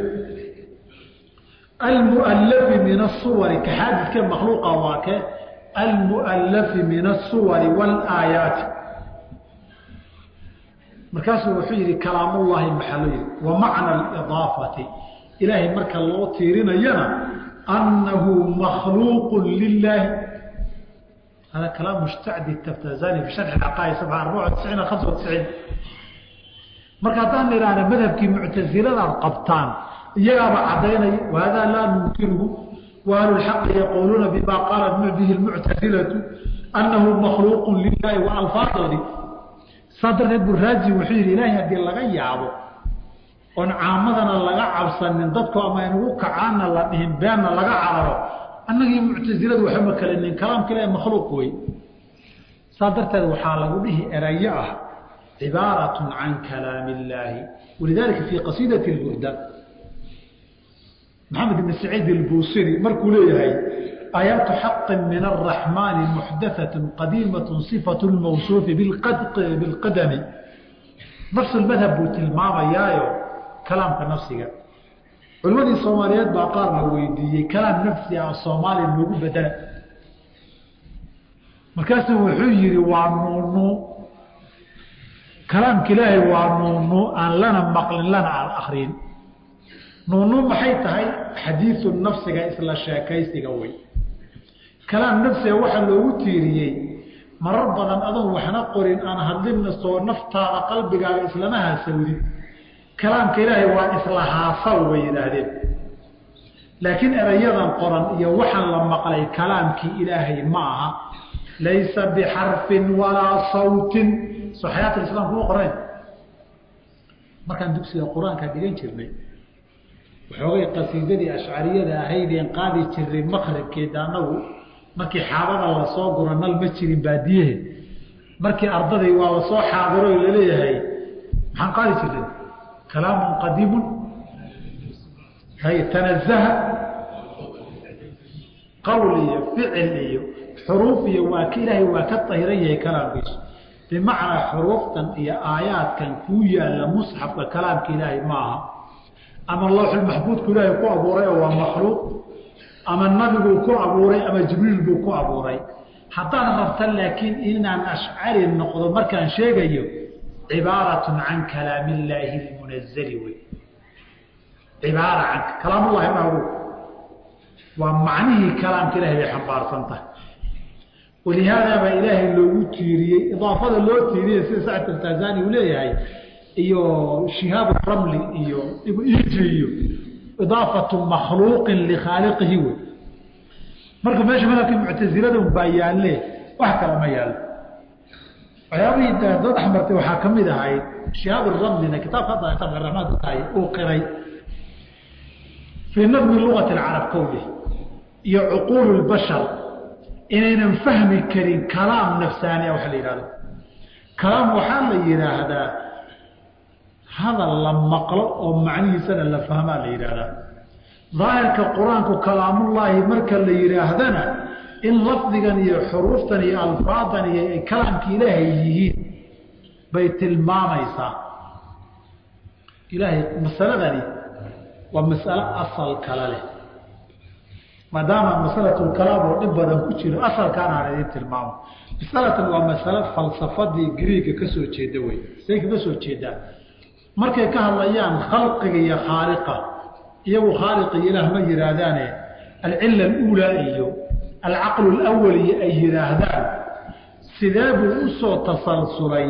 almualafi min asuwari ka xaadidka makhluuqa waa ke almualafi min asuwari wاlaayaati markaasuu wuxuu yihi kalaamullahi maxaa loo yihi wa macna alidaafati ilaahay marka loo tiirinayana annahu makhluuqu lilaahi hada kalaam mushtacdi taftazani fi sharxi caqaa'id sabxa arbaca tisciin hamsa tisciin marka haddaan idhaahna madhabkii muctasiladaad qabtaan iyagaaba caddaynaya wahada laa nunkiruhu wa ahlu lxaqi yaquuluuna bima qaalat bihi lmuctasilatu annahu makhluuqu lilahi wa alfaadoodii saa darteed buraaji wuxuu yidhi ilaahay haddii laga yaabo oon caamadana laga cabsanin dadku ama inugu kacaana la dhihin beenna laga cararo annagii muctasiladu waxama kalinin kalaamka ilahi makhluuq wey saa darteed waxaa lagu dhihi erayo ah cibaarat can kalaam illaahi walidalika fii qasiidati lburda maxamed ibn saciid ilbuusiri markuu leeyahay aayaatu xaqi min araxmaani muxdathat qadiimat sifat lmawsuufi bilqadami nafsu lmadhab buu tilmaamayaayo kalaamka nafsiga culimadii soomaaliyeed baa qaar la weydiiyey kalaam nafsi ah soomaaliya loogu bedela markaasuu wuxuu yihi waa nuunu kalaamka ilaahay waa nuunu aan lana maqlin lana aan akrin nuunu maxay tahay xadiiu nafsiga isla sheekaysiga wey kalaam nafsiga waxaa loogu tiiriyey marar badan adoon waxna qorin aan hadlinna soo naftaada qalbigaaga islama haasawdin kalaamka ilaahay waa isla haasaw bay yidhaahdeen laakiin erayadan qoran iyo waxaan la maqlay kalaamkii ilaahay ma aha laysa bixarfin walaa sawtin soo xayaat islaam kuma qorayn markaan dugsiga qur-aanka dhigan jirnay waxoogay qasiidadii ashcariyada ahaydeen qaadi jirnay makribkeeda anagu markii xaabada lasoo guro nal ma jirin baadiyehe markii ardaday waa lasoo xaadiro laleeyahay maxaan qaadi jirnay kalaamun qadiimun hay tanazaha qowl iyo ficil iyo xuruuf iyo waa ka ilaahay waa ka tahiran yahay kalaamkiisu bimacnaa xuruuftan iyo aayaadkan kuu yaalla musxafka kalaamka ilaahay ma aha ama lawxulmaxbuudku ilaahay ku abuuray oo waa makhluuq ama nabiguu ku abuuray ama jibriil buu ku abuuray haddaad rabta laakiin inaan ashcari noqdo markaan sheegayo cibaaratun can kalaam illaahi lmunazali wey cibaara can kalaamullahi maagu waa macnihii kalaamka ilahay bay xambaarsan tahay walihaada baa ilaahay loogu tiiriyey idaafada loo tiiriyey sida sacd altazani uu leeyahay iyo shihaab ramli iyo ibiji iyo idaafatu makhluuqin likhaaliqihi wey marka meesha madhabkii muctasilada baa yaalle wax kale ma yaallo waxyaabihii dad axmartay waxaa ka mid ahayd shihaab ramlina kitaabka hadda kitaabka raxmaadka tahay uu qiray fii nadmi lugati alcarab kowlih iyo cuquulu lbashar inaynan fahmi karin kalaam nafsaaniya waxa la yihahdo kalaam waxaa la yidhaahdaa hadal la maqlo oo macnihiisana la fahmaa la yidhaahdaa daahirka qur-aanku kalaamullaahi marka la yidhaahdana in lafdigan iyo xuruuftan iyo alfaadan iyo ay kalaamka ilaahay yihiin bay tilmaamaysaa ilaahay masaladani waa masalo asal kale leh maadaama masalatulkalaam oo dhib badan ku jiro asalkaana aan idin tilmaamo masalatan waa masalo falsafadii griiga ka soo jeeda wey say kaga soo jeedaa markay ka hadlayaan khalqiga iyo khaaliqa iyagu khaaliqa iyo ilaah ma yidhaahdaane alcila aluulaa iyo alcaqlu alawal iyo ay yidhaahdaan sidee buu u soo tasalsulay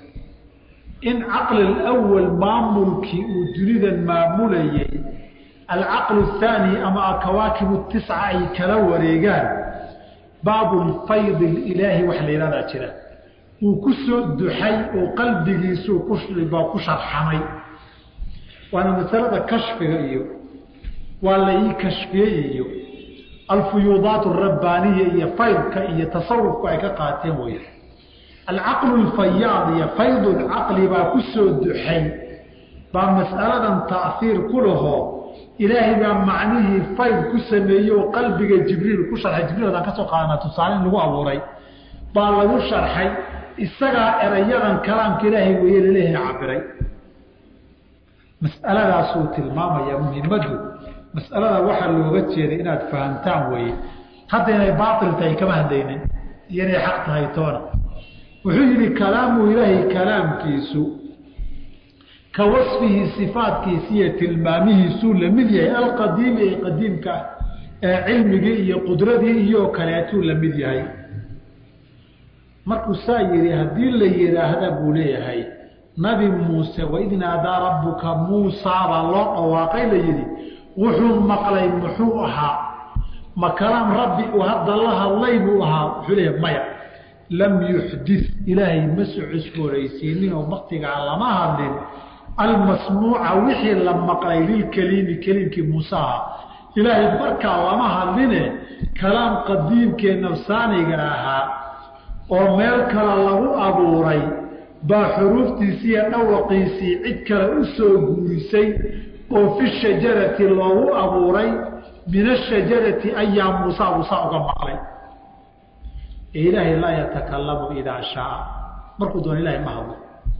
in caqli alawal maamulkii uu dunidan maamulayay alcaqlu athaani ama akawaakibu tisca ay kala wareegaan baabu lfaydi ilaahi wax la yidhahdaa jira uu ku soo duxay oo qalbigiisuu kubaa ku sharxamay waana masalada kashfiga iyo waa la ii kashfiyey iyo alfuyuudaat alrabbaaniya iyo faydka iyo tasawufku ay ka qaateen wey alcaqlu lfayaad iyo faydu lcaqli baa ku soo duxay baa mas'aladan taahiir ku lahoo ilaahay baa macnihii fayd ku sameeyey oo qalbiga jibriil ku sharxay jibriil hadaan ka soo qaadana tusaale in lagu abuuray baa lagu sharxay isagaa erayadan kalaamka ilaahay weeye laleeyahay cabiray mas'aladaasuu tilmaamaya muhimaddu mas'alada waxaa looga jeeday inaad fahamtaan weeye hadda inay baatil tahay kama hadlaynin iyo inay xaq tahay toona wuxuu yidhi kalaamu ilaahay kalaamkiisu ka wasfihi sifaadkiisi iyo tilmaamihiisuu la mid yahay alqadiimi ee qadiimka ah ee cilmigii iyo qudradii iyo kaleetuu la mid yahay markuu saa yidhi haddii la yidhaahda buu leeyahay nabi muuse waid naadaa rabbuka muusaa baa loo dhawaaqay la yidhi wuxuu maqlay muxuu ahaa ma kalaam rabbi uu hadda la hadlay buu ahaa wuxuu leeyahay maya lam yuxdis ilaahay ma soo cusbooraysiinin oo waktigaa lama hadlin almasmuuca wixii la maqlay lilkeliimi keliimkii muuse ahaa ilaahay markaa lama hadline kalaam qadiimkee nafsaaniga ahaa oo meel kale lagu abuuray baa xuruuftiisii iyo dhawaqiisii cid kale u soo guurisay oo fi shajarati loogu abuuray min ashajarati ayaa muusa muusa uga maqlay ee ilaahay laa yatakalamu idaa shaaa markuu doona ilahay ma hadlo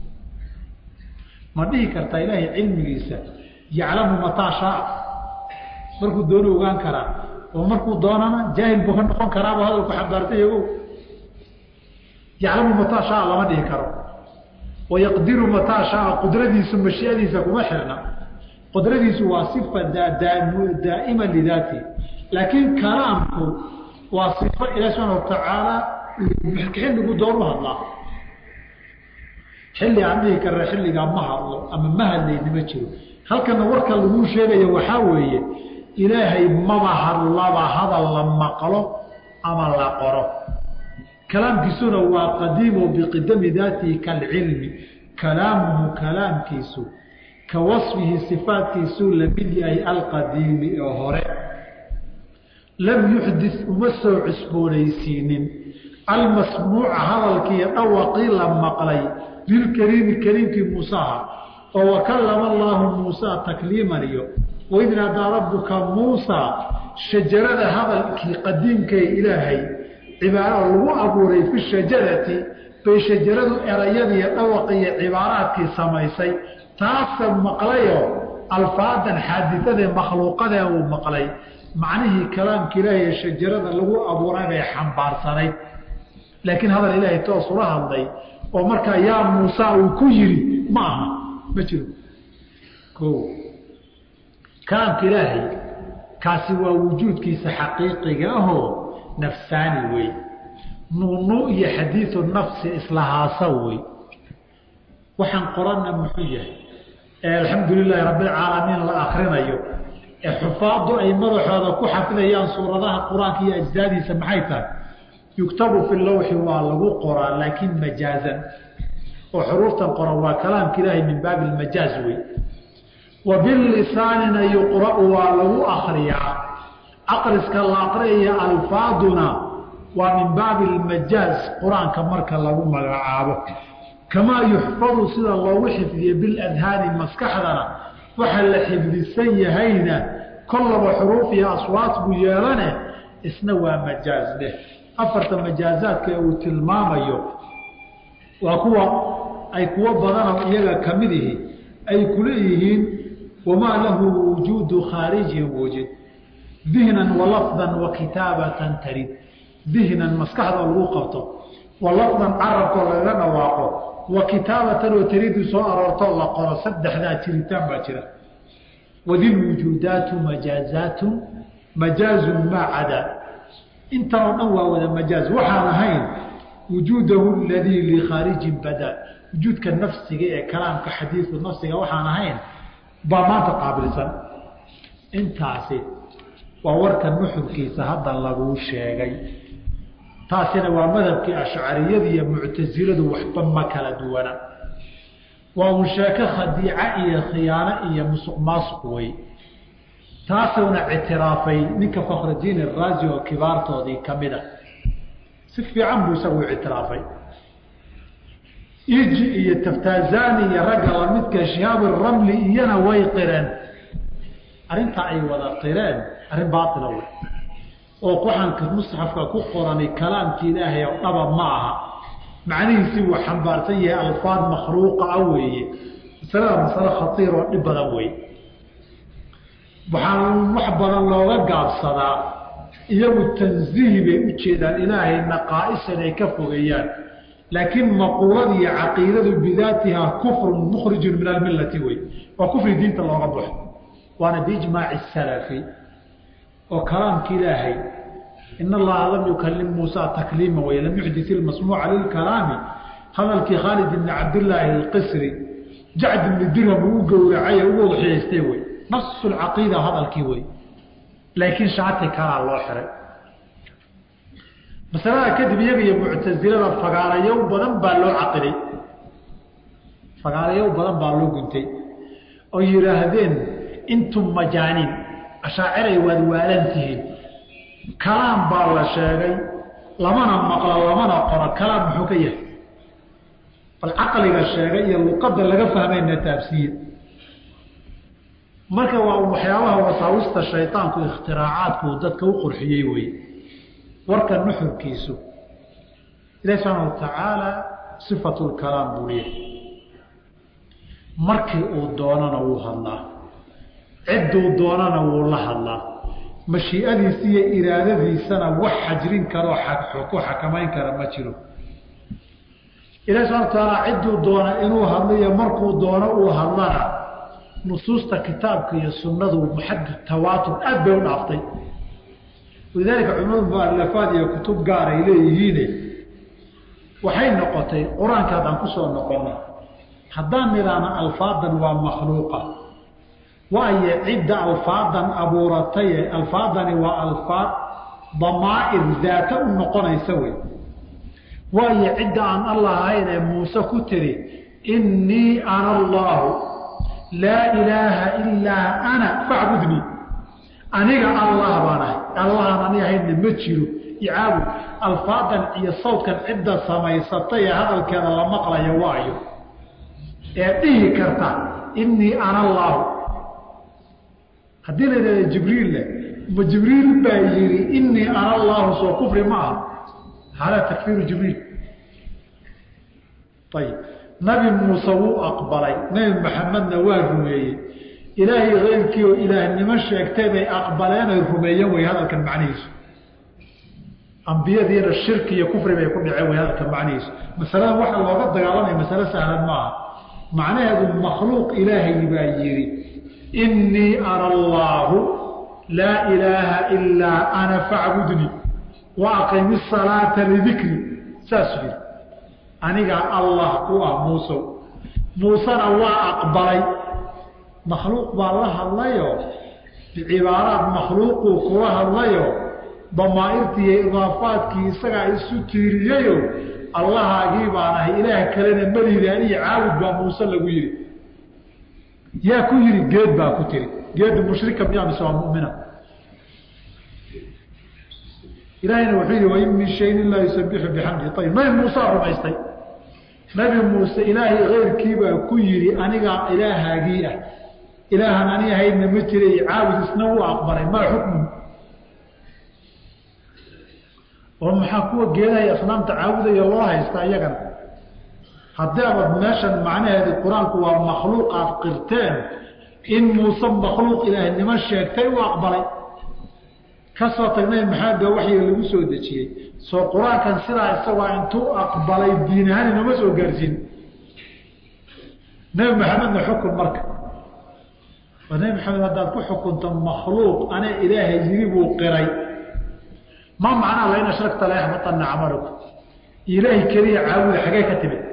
ma dhihi kartaa ilaahay cilmigiisa yaclamu mataa shaaa markuu doona ogaan karaa oo markuu doonana jaahil buu ka noqon karaaba hadalku xambaartay ogow yaclamu mataa shaaa lama dhihi karo wayaqdiru mataa shaaa qudradiisu mashiadiisa kuma xirna qudradiisu waa sifa daa'ima lidaati laakiin kalaamku waa sifo ilahi subxaana watacaala xilligu doonu hadlaa xilli aan dhihi karna xilligaa ma hadlo ama ma hadlayni ma jiro halkana warka laguu sheegaya waxaa weeye ilaahay maba hadlaba hadal la maqlo ama la qoro kalaamkiisuna waa qadiimo biqidami daatihi kalcilmi kalaamuhu kalaamkiisu ka wasfihi sifaatkiisuu la mid yahay alqadiimi oo hore lam yuxdis uma soo cusboonaysiinin almasmuuca hadalkiiyo dhawaqii la maqlay lilkariimi kariimkii muusaha oo wakallama allaahu muusaa takliiman iyo waid naadaa rabbuka muusaa shajarada hadalkii qadiimkee ilaahay cibaaro lagu abuuray fi shajarati bay shajaradu erayadiiyo dhawaqiiyo cibaaraadkii samaysay taasa maqlayoo alfaadan xaadidadee makhluuqadee uu maqlay macnihii kalaamka ilaahay ee shajarada lagu abuuray bay xambaarsanayd laakiin hadal ilaahay toos ula hadlay oo markaa yaa muusa uu ku yidhi ma aha ma jiro o kalaamka ilaahay kaasi waa wujuudkiisa xaqiiqiga ahoo nafsaani wey nuunu iyo xadiiu nafsi islahaasa wey waxaan qoranna muxuu yahay ee alxamdu lilaahi rabbilcaalamiin la akrinayo ee xufaadu ay madaxooda ku xafidayaan suuradaha qur-aanka iyo ajdaadiisa maxay tahay yuktabu fi lawxi waa lagu qoraa laakiin majaazan oo xuruuftan qoran waa kalaamka ilaahay min baabi lmajaaz wey wa bilisaanina yuqra'u waa lagu akriyaa aqriska la aqriyaya alfaaduna waa min baabi lmajaaz qur-aanka marka lagu magacaabo kamaa yuxfadu sida loogu xifdiye biladhaani maskaxdana waxa la xifdisan yahayna kollaba xuruuf iyo aswaat buu yeelane isna waa majaaz dheh afarta majaazaadka ee uu tilmaamayo waa kuwa ay kuwo badanoo iyaga ka mid ihi ay kuleeyihiin wamaa lahu wujuudu khaarijin wujid dihnan walafdan wa kitaabatan tarid dihnan maskaxda lagu qabto wa lafdan carabkoo lagaga dhawaaqo wa kitaabatan oo taridu soo aroortoo la qoro saddexdaa jiritaan baa jira wadilwujuudaatu majaazaatu majaazun maa cadaa intan oo dhan waa wada majaaz waxaan ahayn wujuudahu aladii likhaarijin bada wujuudka nafsiga ee kalaamka xadiiu nafsiga waxaan ahayn baa maanta qaabilsan intaasi waa warka nuxurkiisa hadda laguu sheegay taasina waa madhabkii ashcariyada iyo muctasiladu waxba ma kala duwana waa un sheeko khadiica iyo khiyaano iyo musuq maasuq wey taasuna ictiraafay ninka fakhridiin araazi oo kibaartoodii ka mid a si fiican buu isagu ictiraafay iji iyo taftazani iyo ragga lamidka shihaab ramli iyana way qireen arrintaa ay wada qireen arrin baaila wey oo waxaanka musxafka ku qorani kalaamki ilaahay oo dhaba ma aha macnihiisii wuu xambaarsan yahay alfaad makhluuqa a weeye masalada masale khatiir oo dhib badan wey waxaa wax badan looga gaabsadaa iyagu tanziihi bay u jeedaan ilaahay naqaa'is inay ka fogeeyaan laakiin maquulada iyo caqiidadu bidaatiha kufrun mukhrijun min almillati wey waa kufri diinta looga baxo waana biijmaaci salafi oo kalaamka ilaahay in allaha lam yukalim muusa takliima wey lam yuxdis ilmasmuuca lilkalaami hadalkii khaalid ibni cabdillaahi alqisri jacd ibni dirham uu u gowracay ugu wadaxiyaystay wey nafsu lcaqiida hadalkii wey laakiin shaati kalaa loo xiray masalada kadib iyaga iyo muctasilada fagaarayow badan baa loo caqiday fagaarayow badan baa loo guntay oo yidhaahdeen intum majaaniin ashaaciray waad waalan tihiin kalaam baa la sheegay lamana maqlo lamana qoro kalaam muxuu ka yahay bal caqliga sheegay iyo luqadda laga fahmayna taabsiye marka waa waxyaabaha wasaawista shaydaanku ikhtiraacaaadku dadka u qurxiyey wey warka nuxurkiisu ilahi subxaana watacaala sifatu lkalaam buu leeyahay markii uu doonana wuu hadlaa cidduu doonana wuu la hadlaa mashiiadiisa iyo iraadadiisana wax xajrin karoo ku xakamayn kara ma jiro ilahi subxana watacaala cidduu doona inuu hadlo iyo markuu doono uu hadlana nusuusta kitaabka iyo sunnadu maxad tawaatur aad bay u dhaaftay walidaalika culimadu mualafaad iyo kutub gaar ay leeyihiine waxay noqotay qur-aanka haddaan kusoo noqono haddaan nidhaahno alfaadan waa makhluuqa waayo cidda alfaadan abuurataye alfaadani waa alfaad damaa'ir daata u noqonaysa wey waayo cidda aan allah ahayn ee muuse ku tiri innii ana allaahu laa ilaaha ilaa ana facbudnii aniga allah baan ahay allahaan ani ahaynna ma jiro icaabud alfaadan iyo sawdkan cidda samaysatay ee hadalkeeda la maqlaya waayo ee dhihi karta innii ana allaahu haddii la yidhahda jibriille ma jibriil baa yidhi innii ana allaahu soo kufri ma aha hala takfiiru jibriil ayib nabi muuse wuu aqbalay nebi maxamedna waa rumeeyey ilaahay keyrkii oo ilaahnimo sheegtay bay aqbaleen oy rumeeyeen way hadalkan macnihiisu ambiyadiina shirki iyo kufri bay ku dhaceen way hadalkan macnihiisu masaladan waxa looga dagaalamaya masale sahlan maaha macnaheedu makhluuq ilaahay baa yidhi innii ana allaahu laa ilaaha ilaa ana facbudnii wa aqimi salaata lidikri saasuu yidhi anigaa allah ku ah muusow muusena waa aqbalay makhluuq baa la hadlayo bicibaaraad makhluuquu kula hadlayo damaairtii iyo idaafaadkii isagaa isu tiiriyeyo allahaagii baan ahay ilaah kalena meliida anihi caabud baa muuse lagu yidhi yaa ku yidhi geed baa ku tiri geedu mushrika miyaa mise waa mumina ilaahayna wuxuu yidhi wain min shayin ilaa yusabixu bixamdi ayib nabi muusaa rumaystay nabi muuse ilaahay keyrkiibaa ku yidhi anigaa ilaahaagii ah ilaahan ani ahaydna ma jiray caabud isna wuu aqbalay maa xukmu oo maxaa kuwa geedahay asnaamta caabudaya loo haystaa iyagana haddii abad meeshan macnaheedu qur-aanku waa makhluuq aad qirteen in muuse makhluuq ilaahnimo sheegtay u aqbalay kasoo tagnay maxamed baa waxyiga lagu soo dejiyey soo qur-aankan sidaa isagoo intuu aqbalay diin ahaan inoma soo gaarsiin nebi maxamedna xukun marka oo nebi maxamed haddaad ku xukunto makhluuq ana ilaahay yiri buu qiray ma macnaa lain ashragta la yaxbatanna camaluka ilaahay keliya caabuda xagee ka timid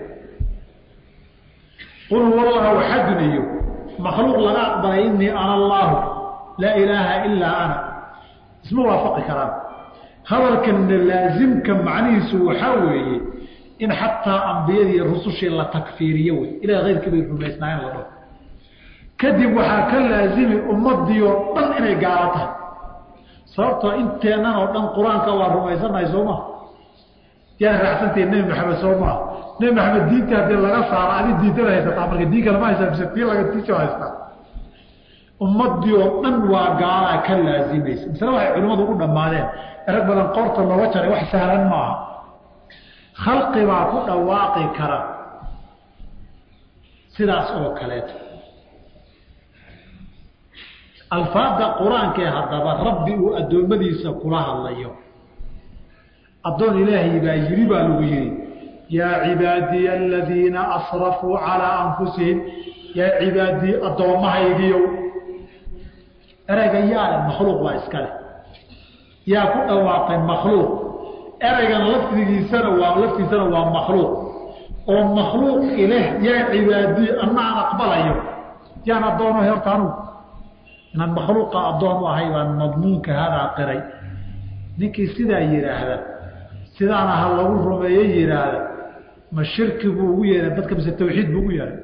qul huwa allahu axadun iyo makhluuq laga aqbalay inii ana allaahu laa ilaaha ilaa ana isma waafaqi karaan hadalkanna laasimka macnihiisu waxaa weeye in xataa ambiyadii iyo rusushii la takfiiriyo wey ilahay keyrkii bay rumaysnaayeen la dhaho kadib waxaa ka laazimi ummadii oo dhan inay gaalo tahay sababtoo inteennan oo dhan qur-aanka waa rumaysanahay soo maha yaan raacsantahi nebi maxamed soo maha nebi maxamed diinta haddii laga saaro adi diintada haysataa marka diin kalama haysaa bise tii laga tiisa haystaa ummadii oo dhan waa gaalaa ka laazimaysa masle waxay culimmadu u dhammaadeen erag badan qoorta looga jaray wax sahlan maaha khalqi baa ku dhawaaqi kara sidaas oo kaleeto alfaada qur-aankee haddaba rabbi uu addoommadiisa kula hadlayo addoon ilaahay baa yiri baa lagu yidhi yaa cibaadiya aladiina asrafuu calaa anfusihim yaa cibaadii addoommahaygiiow ereyga yaale makhluuq baa iska leh yaa ku dhawaaqay makhluuq ereygan lafdigiisana waa laftiisana waa makhluuq oo makhluuq ileh yaa cibaadii ana aan aqbalayo yaan addoono horta anugu inaan makhluuqa addoon u ahay baan madmuunka hadaa qiray ninkii sidaa yidhaahda sidaana ha lagu rumeeye yidhaahda ma shirki buu ugu yeehay dadka mise tawxiid buu ugu yeehay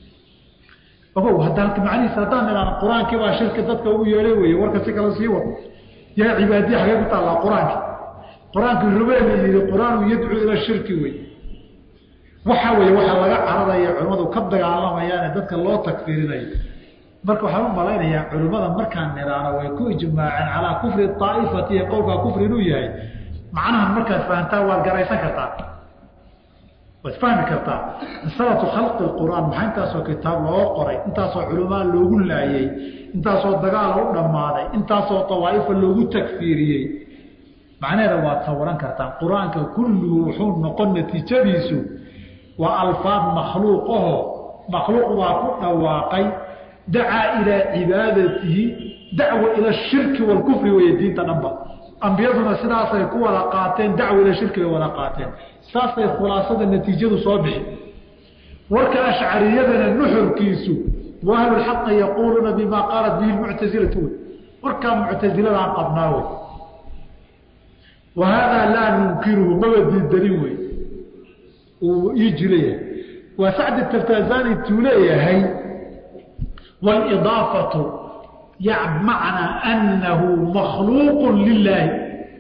ogow haddaan macnihiisa haddaan idhaana qur-aankii baa shirki dadka ugu yeehay weeye warka si kale sii wado yaa cibaadiya xagee ku taallaa qur-aanki qur-aankii rubeeli yidhi qur-aanu yadcuu ila shirki wey waxa weeye waxaa laga cararaya culimmadu ka dagaalamayaane dadka loo takfiirinayo marka waxaan u malaynayaa culimmada markaan nidhaano way ku ijmaaceen calaa kufri aaifati iyo qowlkaa kufri inuu yahay macnahan markaad fahantaa waad garaysan kartaa waad fahmi kartaa masalatu khalqi qur'aan maxaa intaasoo kitaab loo qoray intaasoo culamaa loogu laayey intaasoo dagaal u dhammaaday intaasoo awaa'ifa loogu takfiiriyey macnaheeda waad sawaran kartaa qur-aanka kulluhu wuxuu noqon natiijadiisu waa alfaad makhluuq aho makhluuq baa ku dhawaaqay dacaa ilaa cibaadatihi dacwa ila shirki walkufri weeye diinta dhanba ambiyaduna sidaasay ku wada qaateen dacwa ila shirki bay wada qaateen saasay khulaasada natiijadu soo bixi warka ashcariyadana nuxurkiisu wa ahlulxaqa yaquuluuna bimaa qaalat bihi lmuctasilatu wey warkaa muctasiladaan qabnaa wey wa haadaa laa nunkiruhu maba diidanin wey uu ii jilayahay waa sacdi taftazani tuu leeyahay walidaafatu macnaa annahu makhluuqu lilaahi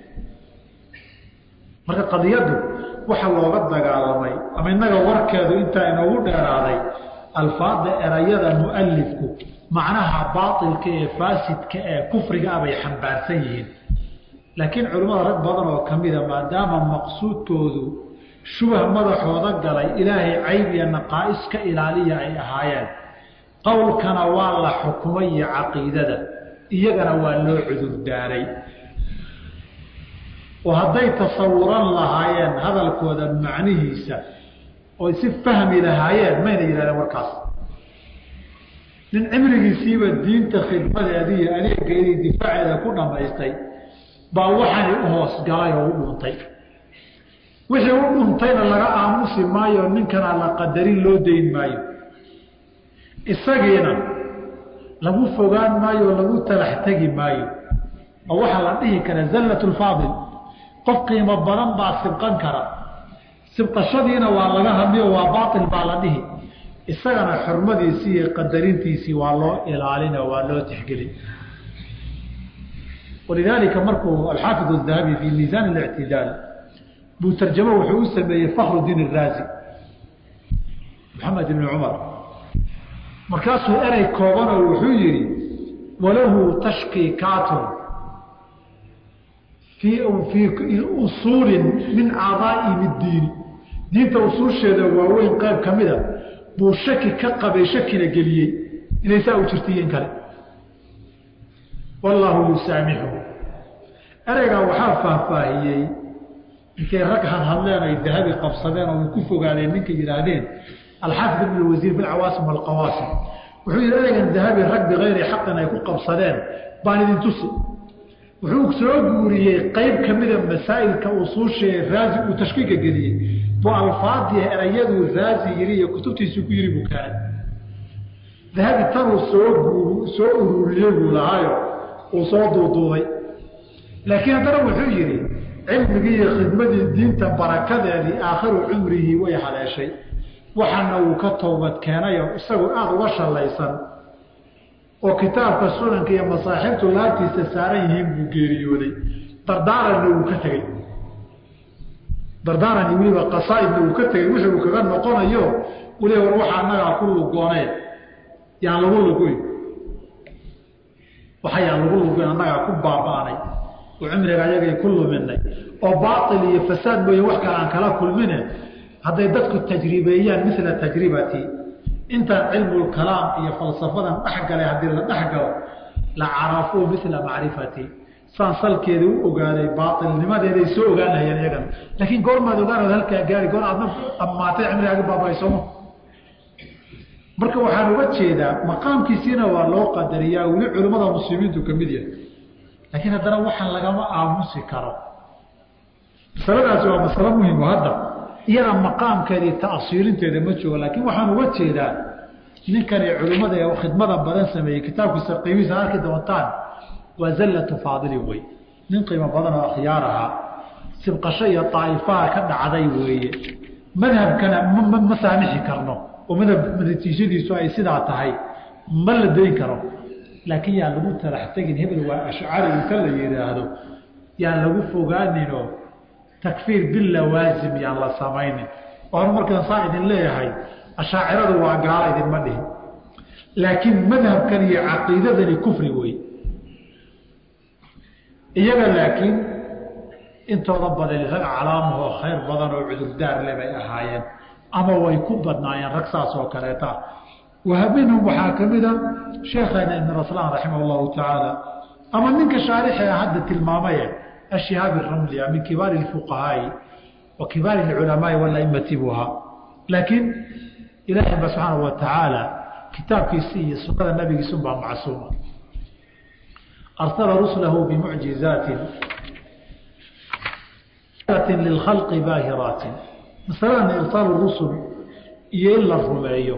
marka qadiyaddu waxa looga dagaalamay ama innaga warkeedu intaa inoogu dheeraaday alfaada erayada mualifku macnaha baailka ee faasidka ee kufriga ah bay xambaarsan yihiin laakiin culimmada rag badan oo ka mida maadaama maqsuudkoodu shubah madaxooda galay ilaahay cayb iyo naqaa'is ka ilaaliya ay ahaayeen qowlkana waa la xukumay iyo caqiidada iyagana waa loo cudurdaaray oo hadday tasawuran lahaayeen hadalkooda macnihiisa oy si fahmi lahaayeen mayna yidhahdeen warkaas nin cimrigiisiiba diinta khidmadeediiyo adeegeedii difaaceeda ku dhammaystay baa waxani u hoos galay oo u dhuntay wixii u dhuntayna laga aamusi maayo ninkana la qadarin loo dayn maayo isagiina lagu fogaan maayo o lagu talax tegi maayo oo waxaa la dhihi kara zallat lfaadil qof qiimo badan baa sibqan kara sibqashadiina waa laga hadliyo waa baail baa la dhihi isagana xurmadiisii iyo qadarintiisii waa loo ilaalina waa loo tixgelin walidaalika markuu alxaafid الdahabi fi miisaan اlictidaal buu tarjamo wuxuu u sameeyey fakru diin الraazi maxamed ibn cumar markaasuu erey koobanoo wuxuu yihi walahu tashkiikaatun fii usuuli min caadaa'im اdiini diinta usuusheeda waaweyn qayb ka mida buu shaki ka qabay shakina geliyey inay saa u jirtiyen kale wallaahu yusaamixu ereygaa waxaa faahfaahiyey inkay rag hadhadleen ay dahabi qabsadeen oo ku fogaadeen ninkay yidhaahdeen alxaafid ibn wasiir fi lcawaasim walqawaasim wuxuu yidhi ereygan dahabi rag bikayri xaqin ay ku qabsadeen baan idin tusi wuxuu soo guuriyey qayb ka mida masaa'ilka usuushaee raazi uu tashkiika geliyey buu alfaadiya erayaduu raazi yiri iyo kutubtiisuu ku yiri buu keenay dahabi tanuu soo guur soo ururiyey buu lahaayo uu soo duuduubay laakiin haddana wuxuu yidhi cilmigii iyo khidmadii diinta barakadeedii aakhiru cumrihii way haleeshay waxaana uu ka toobad keenayo isagoo aada uga shallaysan oo kitaabka sunanka iyo masaaxiibtu laabtiisa saaran yihiin buu geeriyooday dardaaranna uu ka tegey dardaaran iyo weliba qasaaidna uu ka tegey wixii uu kaga noqonayo weliba war waxa annagaa ku lugooneen yaan lagu luguyn waxayaan lagu luguyn annagaa ku baaba'nay oo cimriga ayagay ku luminay oo baail iyo fasaad mooye wax kale aan kala kulmine hadday dadku tajribeeyaan mila tajribatii intaan cilmulkalaam iyo falsafadan dhexgalay haddii la dhexgalo la carafuu mila macrifatii saan salkeeda u ogaaday baailnimadeeday soo ogaan lahayeen iyagana laakiin goormaad ogaanood halkaa gaari goor aadna dhammaatay cimrigaagi baaba'aysooma marka waxaan uga jeedaa maqaamkiisiina waa loo qadariyaa weli culimmada muslimiintu ka mid yahay laakiin haddana waxaan lagama aamusi karo masaladaasi waa masalo muhimo hadda iyada maqaamkeeda iyo ta'siilinteeda ma joogo laakiin waxaan uga jeedaa ninkani culimmada ee khidmada badan sameeyey kitaabkiisa qiimihiisa arki doontaan waa zallatu faadili wey nin qiimo badan oo akhyaar ahaa sibqasho iyo daa'ifaha ka dhacday weeye madhabkana ma saamixi karno oo madhab natiijadiisu ay sidaa tahay ma la dayn karo laakiin yaan lagu talax tegin hebel waa ashcari inta la yidhaahdo yaan lagu fogaaninoo takfiir bilawaasim yaan la samaynin oo markaan saa idin leeyahay ashaaciradu waa gaala idinma dhihin laakiin madhabkan iyo caqiidadani kufri wey iyaga laakiin intooda badan rag calaamahoo khayr badan oo cudurdaar le bay ahaayeen ama way ku badnaayeen rag saas oo kaleeta waminhum waxaa ka mida sheekheena ibn raslaan raximah llahu tacaala ama ninka shaarixee hadda tilmaamaye ashihaabi ramlia min kibaari اfuqahaai wa kibaari اculamaai walaimati buu ahaa laakiin ilaahay ba subxaana wa tacaala kitaabkiisi iyo sunada nabigiisunbaa macsuuma arsala ruslahu bimucjizaati lilkhalqi baahiraatin masaladan irsaalu rusul iyo in la rumeeyo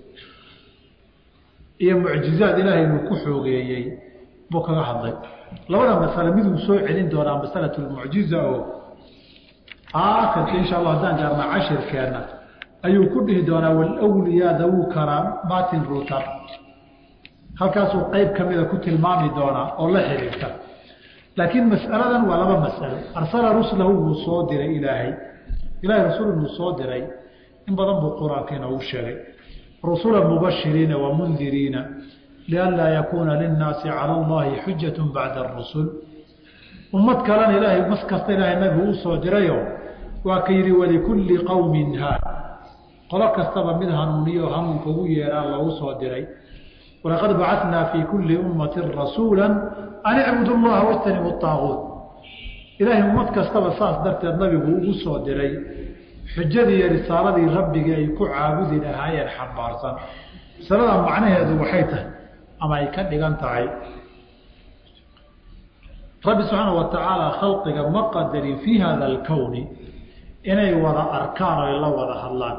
iyo mucjizaad ilaahay uu ku xoogeeyey buu kaga hadlay labada masale miduu soo celin doonaa masalatu lmucjiza oo aakhirka insha allah haddaan gaarna cashirkeenna ayuu ku dhihi doonaa walwliyaa dawuu karaamaatin ruutan halkaasuu qeyb ka mida ku tilmaami doonaa oo la xiriirta laakiin mas'aladan waa laba mas'alo arsala ruslahu wuu soo diray ilaahay ilaahay rasuul wuu soo diray in badan buu qur-aanka inoogu sheegay rusula mubashiriina wamundiriina lianlaa yakuuna linnaasi cala allahi xujatu bacda arusul ummad kalena ilaahay mas kasta ilaahay nabigu u soo dirayo waa ka yidhi walikulli qowmin haad qolo kastaba mid hanuuniyo hanuunka ugu yeeraa loogu soo diray walaqad bacatnaa fii kulli ummatin rasuula an icbudu llaha wajtanibu aaguut ilaahay ummad kastaba saas darteed nabigu ugu soo diray xujadii iyo risaaladii rabbigii ay ku caabudi lahaayeen xambaarsan masalada macnaheedu waxay tahay ama ay ka dhigan tahay rabbi subxaana wa tacaala khalqiga ma qadarin fii hada alkowni inay wada arkaan oy la wada hadlaan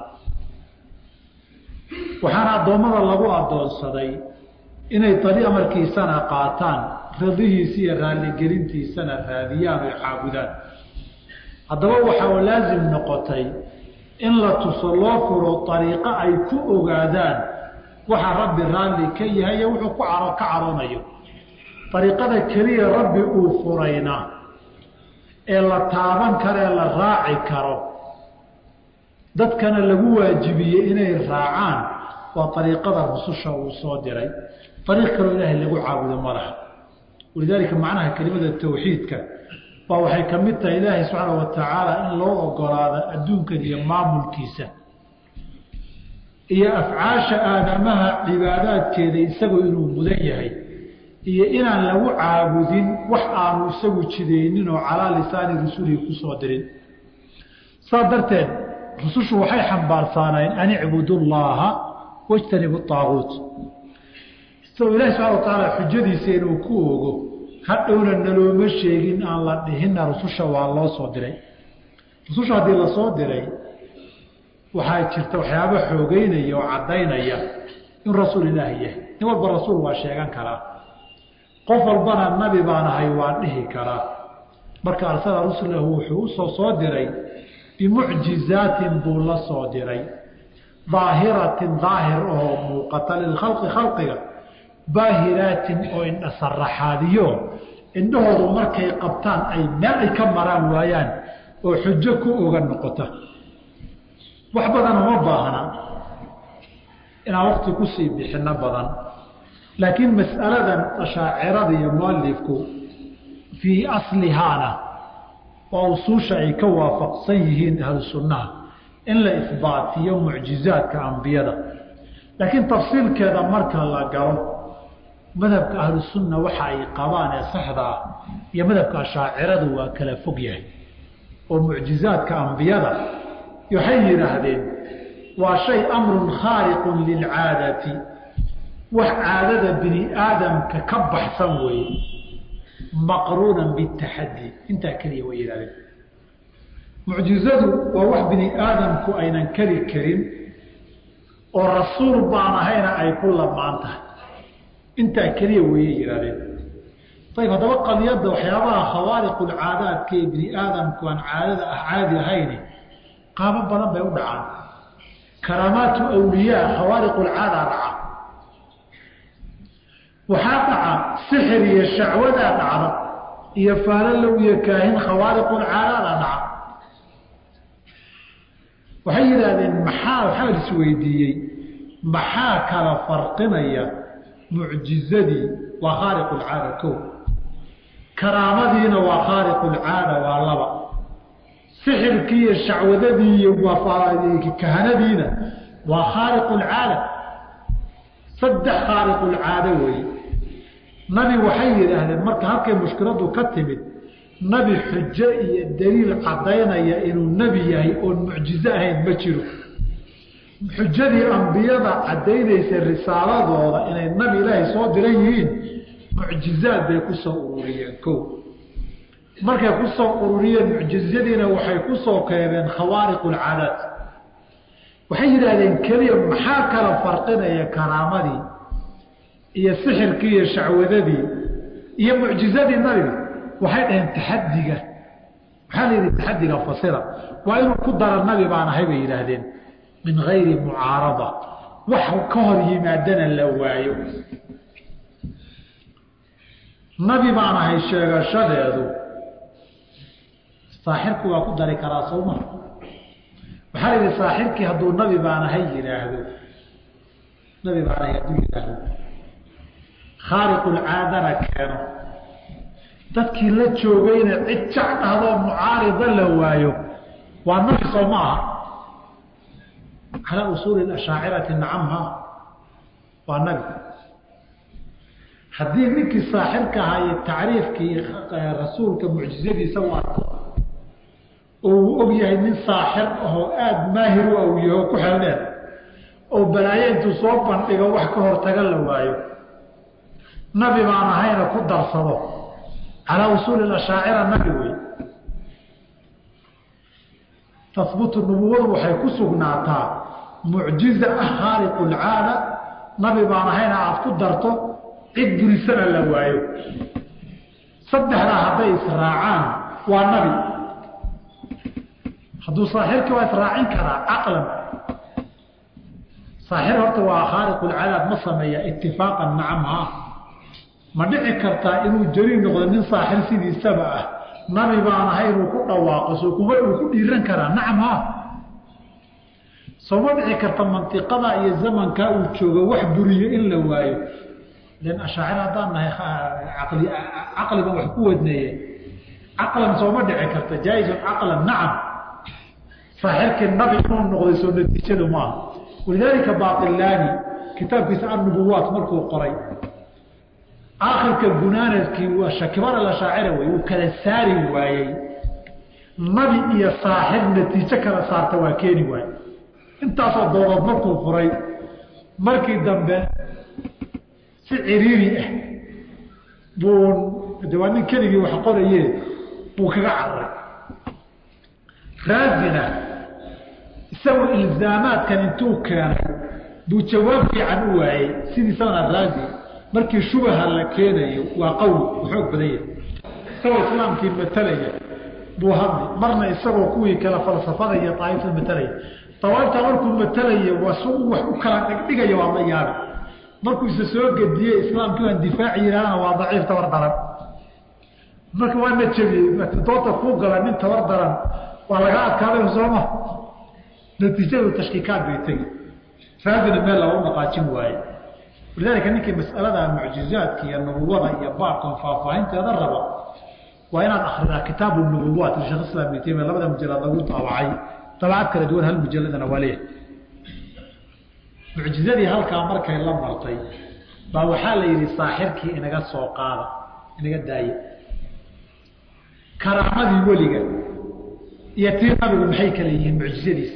waxaana addoommada lagu addoonsaday inay dali amarkiisana qaataan radihiisa iyo raalligelintiisana raadiyaan oy caabudaan haddaba waxaa laasim noqotay in la tuso loo furo ariiqo ay ku ogaadaan waxa rabbi raalli ka yahay iyo wuxuu ku caro ka caroonayo ariiqada keliya rabbi uu furayna ee la taaban karo ee la raaci karo dadkana lagu waajibiyey inay raacaan waa ariiqada rususha uu soo diray ariiq kaloo ilaahay lagu caabudo ma laha walidaalika macnaha kelimada tawxiidka baa waxay ka mid tahay ilaahay subxaana wa tacaala in loo ogolaado adduunkan iyo maamulkiisa iyo afcaasha aadamaha cibaadaadkeeda isagoo inuu mudan yahay iyo inaan lagu caabudin wax aanu isagu jidaynin oo calaa lisaani rasulihi kusoo dirin saas darteed rusushu waxay xambaarsaaneen an icbudu llaaha wajtanibu aaguut isagoo ilahi subxana wa tacaala xujadiisa inuu ku ogo hadhowna nalooma sheegin aan la dhihinna rususha waa loo soo diray rususha haddii lasoo diray waxaa jirta waxyaaba xoogeynaya oo caddaynaya in rasuul ilaahi yahay nin walba rasuul waa sheegan karaa qof walbana nabi baan ahay waan dhihi karaa marka arsala rusulahu wuxuu usoo soo diray bimucjizaatin buu la soo diray daahiratin daahir oo muuqata lilkhalqi khalqiga baahiraatin oo indha saraxaadiyo indhahoodu markay qabtaan ay meel ay ka maraan waayaan oo xujo ku oga noqota wax badan uma baahna inaan waqti kusii bixino badan laakiin mas'aladan ashaacirada iyo mualifku fii aslihaana waa usuusha ay ka waafaqsan yihiin ahlu sunnaha in la isbaatiyo mucjizaadka ambiyada laakiin tafsiilkeeda marka la galo madhabka ahlusunna waxa ay qabaan ee saxda ah iyo madhabka ashaaciradu waa kala fog yahay oo mucjizaadka ambiyada waxay yidhaahdeen waa shay amrun khaariqun lilcaadati wax caadada bini aadamka ka baxsan weeye maqruunan bitaxaddi intaa keliya way yidhahdeen mucjizadu waa wax bini aadamku aynan keli karin oo rasuul baan ahayna ay ku lamaan tahay intaa keliya weeye yidhahdeen ayib haddaba qadiyadda waxyaabaha khawaariqulcaadaadka ee bini aadamku aan caadada ah caadi ahayni qaabo badan bay u dhacaan karaamaatu awliyaa khawaariqulcaada dhaca waxaa dhaca sixir iyo shacwadaa dhacda iyo faalalow iyo kaahin khawaariqulcaadaada dhaca waxay yidhaahdeen maxaa waxaa la isweydiiyey maxaa kala farqinaya mucjizadii waa khaariqulcaada ko karaamadiina waa khaariqulcaada waa laba sixirkii iyo shacwadadii iyo kahanadiina waa khaariqulcaada saddex khaariqulcaado weeye nabi waxay yidhaahdeen marka halkay mushkiladu ka timid nabi xujo iyo daliil caddaynaya inuu nebi yahay oon mucjizo ahayn ma jiro xujadii ambiyada caddaynaysa risaaladooda inay nabi ilaahay soo diran yihiin mucjizaad bay ku soo ururiyeen ko markay ku soo ururiyeen mucjizadiina waxay ku soo keebeen khawaariq ulcaadaat waxay yidhaahdeen keliya maxaa kala farqinaya karaamadii iyo sixirkii iyo shacwadadii iyo mucjizadii nabiga waxay dhaheen taxadiga maxaa la yidhi taxadiga fasira waa inuu ku dara nabi baan ahay bay yidhaahdeen min gayri mucaarada wax ka hor yimaadana la waayo nabi baan ahay sheegashadeedu saaxirku waa ku dari karaa sowma waxaa la yidhi saaxirkii hadduu nabi baan ahay yidhaahdo nabi baan ahay hadduu yidhaahdo khaariqulcaadana keeno dadkii la joogayna cid jac dhahdoo mucaarida la waayo waa nabi soo ma aha calaa usuuli ashaacirati nacamha waa nabi haddii ninkii saaxirka ahaa iyo tacriifkii rasuulka mucjizadiisa u arko oo uu og yahay nin saaxir ahoo aada maahir u awyaho ku xeldheer oo balaayo intuu soo bandhigo wax ka hortaga la waayo nabi baan ahayna ku darsado calaa usuuli ashaacira nabi wey tahbutu nubuwadu waxay ku sugnaataa mucjiza ah khaaliqu lcaada nabi baan ahayna aada ku darto cid burisana la waayo saddexdaa hadday israacaan waa nabi hadduu saaxirkii waa israacin karaa caqlan saaxir horta waa khaaliqu lcaadaad ma sameeya itifaaqan nacam ha ma dhici kartaa inuu jari noqdo nin saaxir sidiisaba ah nabi baan ahay inuu ku dhawaaqo soo kuma uu ku dhiiran karaa nacam ha soo ma dhici karta mantiqada iyo zamankaa uu joogo wax buriyo in la waayo lan ashaacir haddaan nahay caqli caqliban wax ku wadneeye caqlan sooma dhici karta jaa-izun caqlan nacam saaxirkii nabi inuu noqday soo natiijadu maaha walidaalika baqilaani kitaabkiisa annubuwaat markuu qoray aakhirka gunaanadkii waa shakibar alashaacira wey uu kala saari waayey nabi iyo saaxir natiijo kala saarta waa keeni waaye intaasoo doodood markuu furay markii dambe si ciriiri ah buu de waa nin keligii wax qoraye buu kaga cararay raazina isagoo ilzaamaadkan intuu keenay buu jawaab fiican u waayey sidiisabana raazi markii shubaha la keenayo waa qowl u xoog badan yahay isagoo islaamkii matalaya buu hadli marna isagoo kuwii kale falsafada iyo daaifta matalaya dawaaifta markuu matalaya waa si uu wax u kala dhigdhigaya waa la yaabi markuu isa soo gediyey islaamkii waan difaaci yidhahdana waa daciif tabar daran marka waa na jebiyey doonta kuu gala nin tabar daran waa laga adkaaday sooma natiijadu tashkiikaad bay tegi raadina meel lagu dhaqaajin waaye walidaalika ninkii mas'alada mucjizaadka iyo nubuwada iyo baabkan faahfaahinteeda raba waa inaad akridaa kitaabu nubuwaat lisheekh islam ibn taymiya labada mujalad lagu daabacay dabacad kala duwan hal mujaladana waa leeyahay mucjizadii halkaa markay la martay baa waxaa la yidhi saaxirkii inaga soo qaada inaga daaye karaamadii weliga iyo tii nabigu maxay kala yihiin mucjizadiis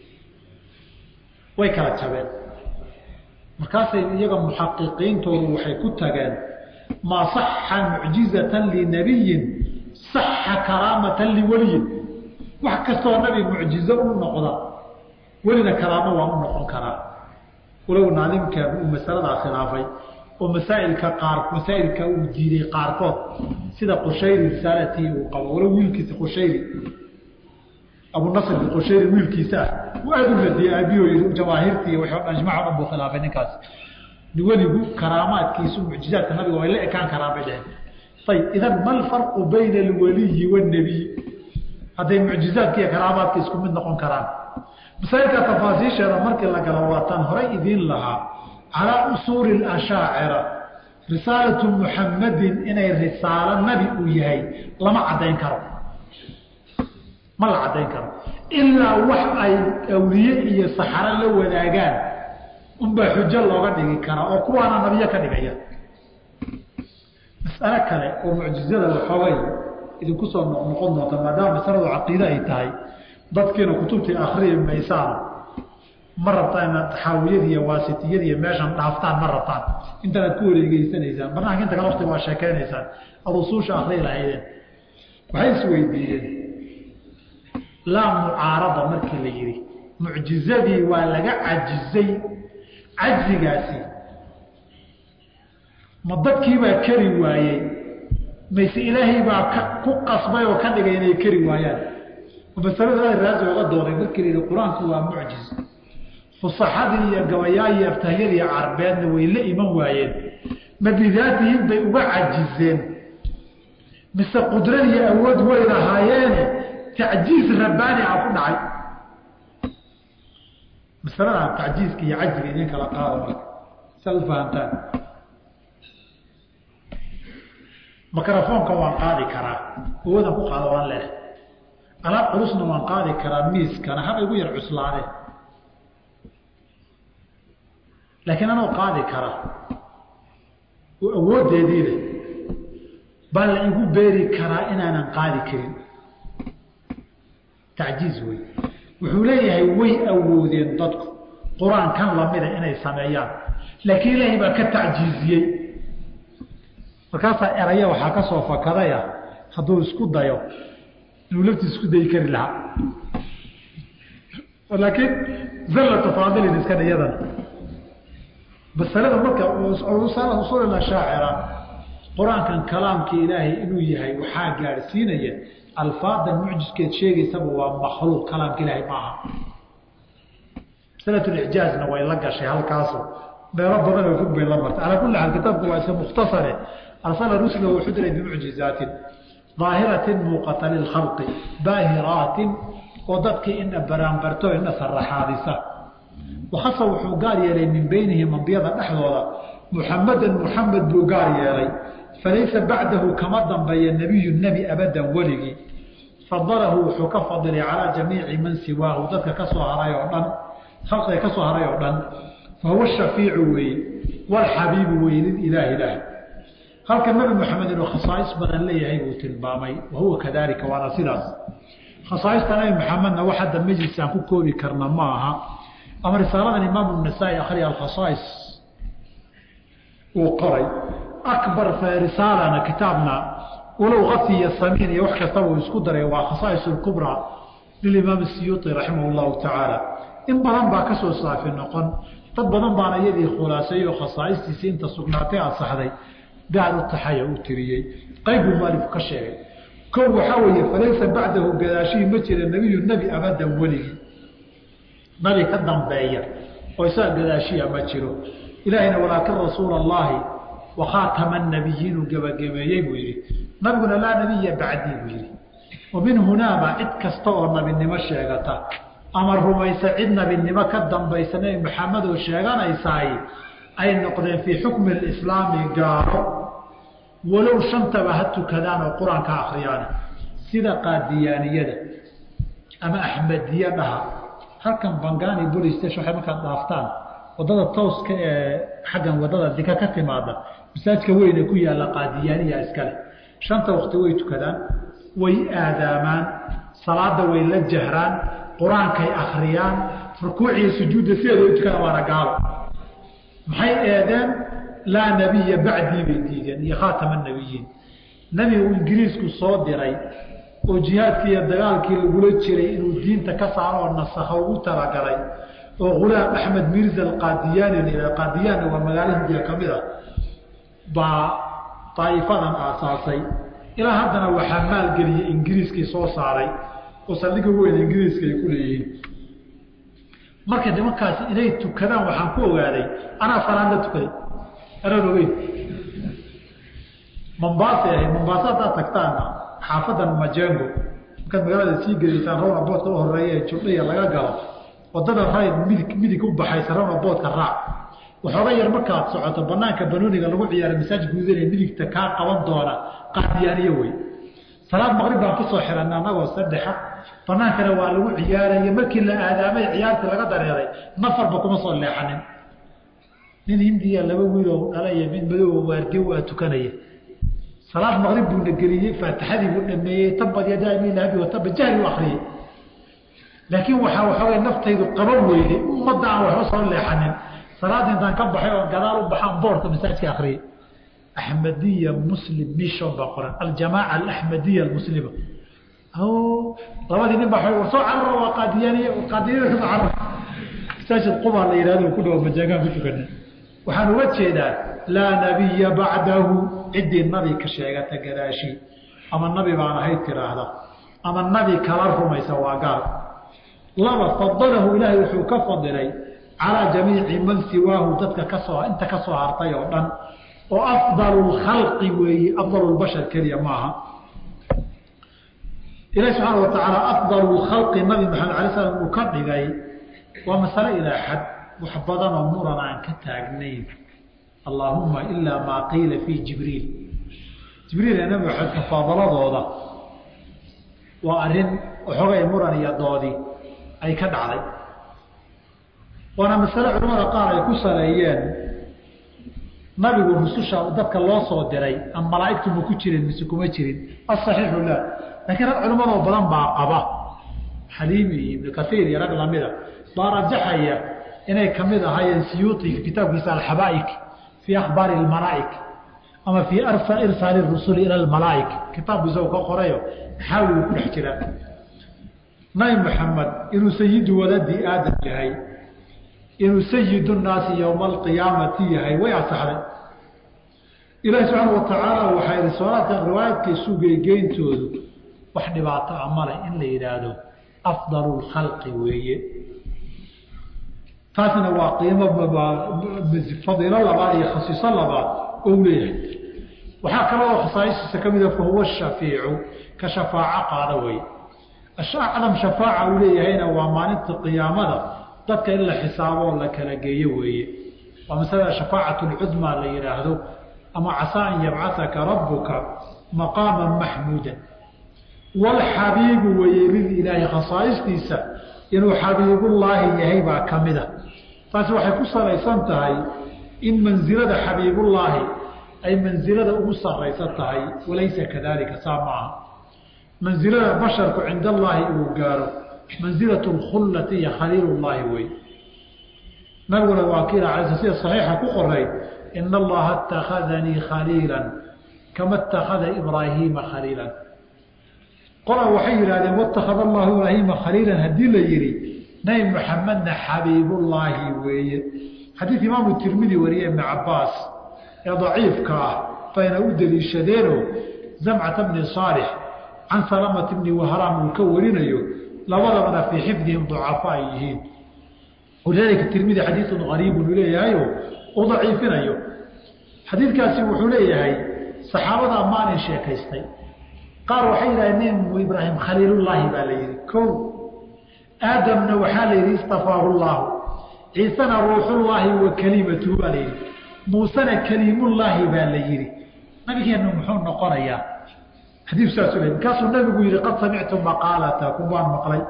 way kala jabeen markaasay iyaga muxaqiqiintoodu waxay ku tageen maa saxa mucjizatan linabiyin saxa karaamatan liweliyin wax kastoo nabi mucjizo u noqda welina karaamo waa u noqon karaa walow naalimka uu masaladaa khilaafay oo masaailka qaar masaa'ilka uu diiday qaarkood sida qushayri risaalatii uu qabo walow wiilkiisa qushayri abunasr qushayri wiilkiisa ah uu aada u radiyey aabiyo jamaahiirtii waxay o dhan ijmaca dhan buu khilaafay ninkaas weligu karaamaadkiisu mucjizaadka nabiga way la ekaan karaan bay dheheen ayib idan ma alfarqu bayna alwaliyi waannebiy hadday mucjizaadka iyo karaamaadka isku mid noqon karaan masaailka tafaasiisheeda markii la galo waataan horay idiin lahaa calaa usuuli ashaacira risaalatu muxammadin inay risaalo nabi uu yahay lama caddayn karo ma la caddayn karo ilaa wax ay awliye iyo saxaro la wadaagaan unbaa xujo looga dhigi karaa oo kuwaana nabiyo ka dhigaya mas'alo kale oo mucjizada waxoogay idinku soo noqnoqon doonta maadaama masaladu caqiide ay tahay dadkiina kutubtii akriyi maysaan ma rabtaan inaad taxaawiyada iyo waasitiyada iyo meeshan dhaaftaan ma rabtaan intanaad ku wareegeysanaysaan barnaamijka inta kale waqti waa sheekeynaysaan ad usuusha akriyi lahaydeen waxay isweydiiyeen laa mucaarada markii la yidhi mucjizadii waa laga cajizay cajigaasi ma dadkiibaa keri waayey mayse ilaahay baa ka ku qasbay oo ka dhigay inay keri waayaan masalada raasi oga dooday markii la yidhi qur-aanku waa mucjiz fusaxadii iyo gabayaayi aftahyadii carbeedna way la iman waayeen ma bidaatihim bay uga cajizeen mise qudradiiyo awood way lahaayeene tacjiiz rabbaani a ku dhacay masaladan tacjiizka iyo cajiga idin kala qaada marka saad u fahamtaan microfoonka waan qaadi karaa awoodan ku qaado waan leehay alaab culusna waan qaadi karaa miiskana haba igu yar cuslaadeen laakiin anoo qaadi kara oo awooddeedii leh baa la igu beeri karaa inaanan qaadi karin tacjiiz wey wuxuu leeyahay way awoodeen dadku qur-aankan lamida inay sameeyaan laakiin ilaahay baa ka tacjiiziyey markaasaa eraya waxaa ka soo fakadaya hadduu isku dayo inuu laftiis isku dayi kari lahaa laakiin zallata faadilin iska dhiyadan masalada marka usul shaacira qur-aankan kalaamkii ilaahay inuu yahay waxaa gaadhsiinaya alfaadan mucjiskeed sheegaysaba waa makhluuq kalaamka ilaahay maaha masalatulijaazna way la gashay halkaasu meelo badan oo fog bay la martay calaa kulli xaal kitaabku waa iska mukhtasare arsala rusula wuxuu diray bimucjizaatin daahiratin muuqata lilkhalqi baahiraatin oo dadkii ina baraanbarto ina saraxaadisa wakasa wuxuu gaar yeelay min beynihim ambiyada dhexdooda muxamadan muxamed buu gaar yeelay falaysa bacdahu kama dambeeya nebiyu nebi abadan weligii fadalahu wuxuu ka fadilay calaa jamiici man siwaahu dadka ka soo haray oo dhan khalqiga ka soo haray oo dhan fahuwa shafiicu weeye walxabiibu weye lilaahi ilaah halka nebi moxamed inuu khasaais badan leeyahay buu tilmaamay wahuwa kadalika waana sidaas khasaaista nabi maxamedna wax hadda majlis aan ku koobi karna ma aha ama risaaladan imaamu nasaa-i akhriya alkhasaais uu qoray akbar risaalana kitaabna walow kafi iyo samiin iyo wax kastaba uu isku daray waa khasaais lkubraa lilimaam siyuuti raximah llahu tacaala in badan baa kasoo saafi noqon dad badan baana iyadii khulaaseeyo khasaa'istiisii inta sugnaatay asaxday gaar u taxaya uu tiriyey qayb buu mualifku ka sheegay kow waxaa weeye falaysa bacdahu gadaashihii ma jira nebiyu nebi abadan weligii nabi ka dambeeya oo isaga gadaashiya ma jiro ilaahayna walaakin rasuula allahi wakhaatama nabiyiinuu gebagabeeyey buu yidhi nabiguna laa nabiya bacdii buu yidhi wa min hunaaba cid kasta oo nabinimo sheegata ama rumaysa cid nabinimo ka dambaysa nebi maxamed oo sheeganaysaay ay noqdeen fii xukmi lislaami gaaro walow shantaba ha tukadaan oo qur-aanka akhriyaan sida qaadiyaaniyada ama axmediya dhaha halkan bangani police station waxay markaad dhaaftaan wadada tooska ee xaggan wadada dika ka timaada masaajka weyne ku yaalla qaadiyaaniya iskale shanta wakti way tukadaan way aadaamaan salaada way la jahraan qur-aankay akhriyaan rukuuciyo sujuudda sideeda u tukadaan waana gaalo maxay eedeen laa nabiya bacdii bay diideen iyo khaatama nabiyiin nebi uu ingiriisku soo diray oo jihaadkii iyo dagaalkii lagula jiray inuu diinta ka saaro oo nasakha ugu talagalay oo hulaam axmed mirza alqaadiyaani la qaadiyaanna waa magaalo hindiya ka mid a baa daa'ifadan aasaasay ilaa haddana waxaa maalgeliyey ingiriiskii soo saaray oo saldhiga weyn ingiriiska ay ku leeyihiin marka nimankaasi inay tukadaan waxaan ku ogaaday anaa salaad la tukaday anaan ogeyn mombaasay ahayd mombaasa haddaad tagtaana xaafadan majengo markaad magaalada sii geliysaan rawna boodka u horeeya ee jubdhaya laga galo wadada rayd midig midig u baxaysa rawna boodka raac waxooga yar markaad socoto banaanka banooniga lagu ciyaara masaaj guudanaya midigta kaa qaban doona qaadiyaaniyo wey salaad maqrib baan kusoo xiranay anagoo saddexa banaankana waa lagu ciyaaraya markii la aadaamay ciyaartii laga dareeray nafarba kuma soo leexanin nin hindiya laba wiiloo dhalaya mid madooba waardiyo waa tukanaya salaad maqrib buuna geliyey faatixadii buu dhameeyey tabad yadaamilahabi wataba jahli u akriyey laakiin waxaa waxoogay naftaydu qaban weyday ummadda aan waxba soo leexanin salaada intaan ka baxay oo gadaal u baxaan boorka masaajka akriyay axmediya muslim mission baa qoran aljamaaca alaxmediya almuslima labadii nin baa war soo cararo waa qaadiyaaniya qaadiyanida kasoo cararo masaajid qubaa la yidhahdo ku dhawo majaagaan ku tukana waxaan uga jeedaa laa nabiya bacdahu ciddii nabi ka sheegata gadaashii ama nabi baan ahayd tiraahda ama nabi kala rumaysa waa gaal laba fadalahu ilaahay wuxuu ka fadilay calaa jamiici man siwaahu dadka kasoo inta ka soo hartay oo dhan oo afdalu lkhalqi weeye afdalu lbashar keliya maaha ilahi subxaana wa tacaala afdalu lkhalqi nabi maxamed alay slam uu ka dhigay waa masale ilaa xad wax badanoo muran aan ka taagnayn allaahuma ilaa maa qiila fii jibriil jibriil ee nabi maxamed mufaadaladooda waa arrin waxoogay muran iyo doodi ay ka dhacday waana masale culamada qaar ay ku saleeyeen nabigu rususha dadka loo soo diray ama malaaigtu ma ku jirin mise kuma jirin asaxiixu la laakiin rag culimadoo badan baa qaba xaliimi iyo ibnu kaiir iyo rag lamida baa rajaxaya inay kamid ahaayeen siyuuti kitaabkiisa alxabaaik fii akhbaari lmalaaik ama fii irsaali rusuli ila almalaa'ika kitaabku isagoo ka qorayo xaawi uu ku dhex jiraa nabi maxamed inuu sayidu waladi aadam yahay inuu sayidu nnaasi yowma alqiyaamati yahay way asaxday ilaahi subxaana watacaala waxaa yihi soolaadkan riwaayadka isugeygeyntoodu wax dhibaato a male in la yidhaahdo afdalu lkhalqi weeye taasna waa qiimo fadiilo labaad iyo khasiiso labaad ou leeyahay waxaa kaloo khasaaisiisa ka mida fahuwa shafiicu ka shafaaco qaada weye acdam shafaaca uu leeyahayna waa maalinta qiyaamada dadka in la xisaaboo la kala geeyo weeye waa masalada shafaacatu lcudmaa la yidhaahdo ama casaa an yabcasaka rabuka maqaaman maxmuudan walxabiibu weye lililaahi khasaa'istiisa inuu xabiibullaahi yahay baa ka mida taasi waxay ku salaysan tahay in mansilada xabiibullaahi ay mansilada ugu saraysan tahay walaysa kadalika saa ma aha mansilada basharku cinda allaahi uu gaaro mansilatu lkhullati iyo khaliilullaahi wey nabiguna waa kiila ala sida saxiixa ku qoray ina allaha اtakhadanii khaliila kama اtakhada ibraahiima khaliilan qola waxay yidhahdeen wاtakhada allahu ibraahiima khaliilan haddii la yihi nabi maxamedna xabiibullaahi weeye xadiid imaamu tirmidi wariye ibn cabaas ee daciifka ah bayna u deliishadeeno zamcata bni saalix can salamati bni wahraam uu ka warinayo labadabana fii xifdihim ducafa ay yihiin walidaalika tirmidi xadiidun qariibun uu leeyahayo u daciifinayo xadiidkaasi wuxuu leeyahay saxaabada amaanin sheekaystay qaar waxay yidhahdeen nebi ibraahim khaliilullaahi baa la yidhi kow aadamna waxaa la yidhi istafaahu llaahu ciisena ruuxullaahi wa kelimatuhu baa la yidhi muusena keliimullaahi baa la yidhi nabigeennu muxuu noqonayaa xadiiku saasu le markaasuu nabigu yihi qad samictu maqaalatakum waan maqlay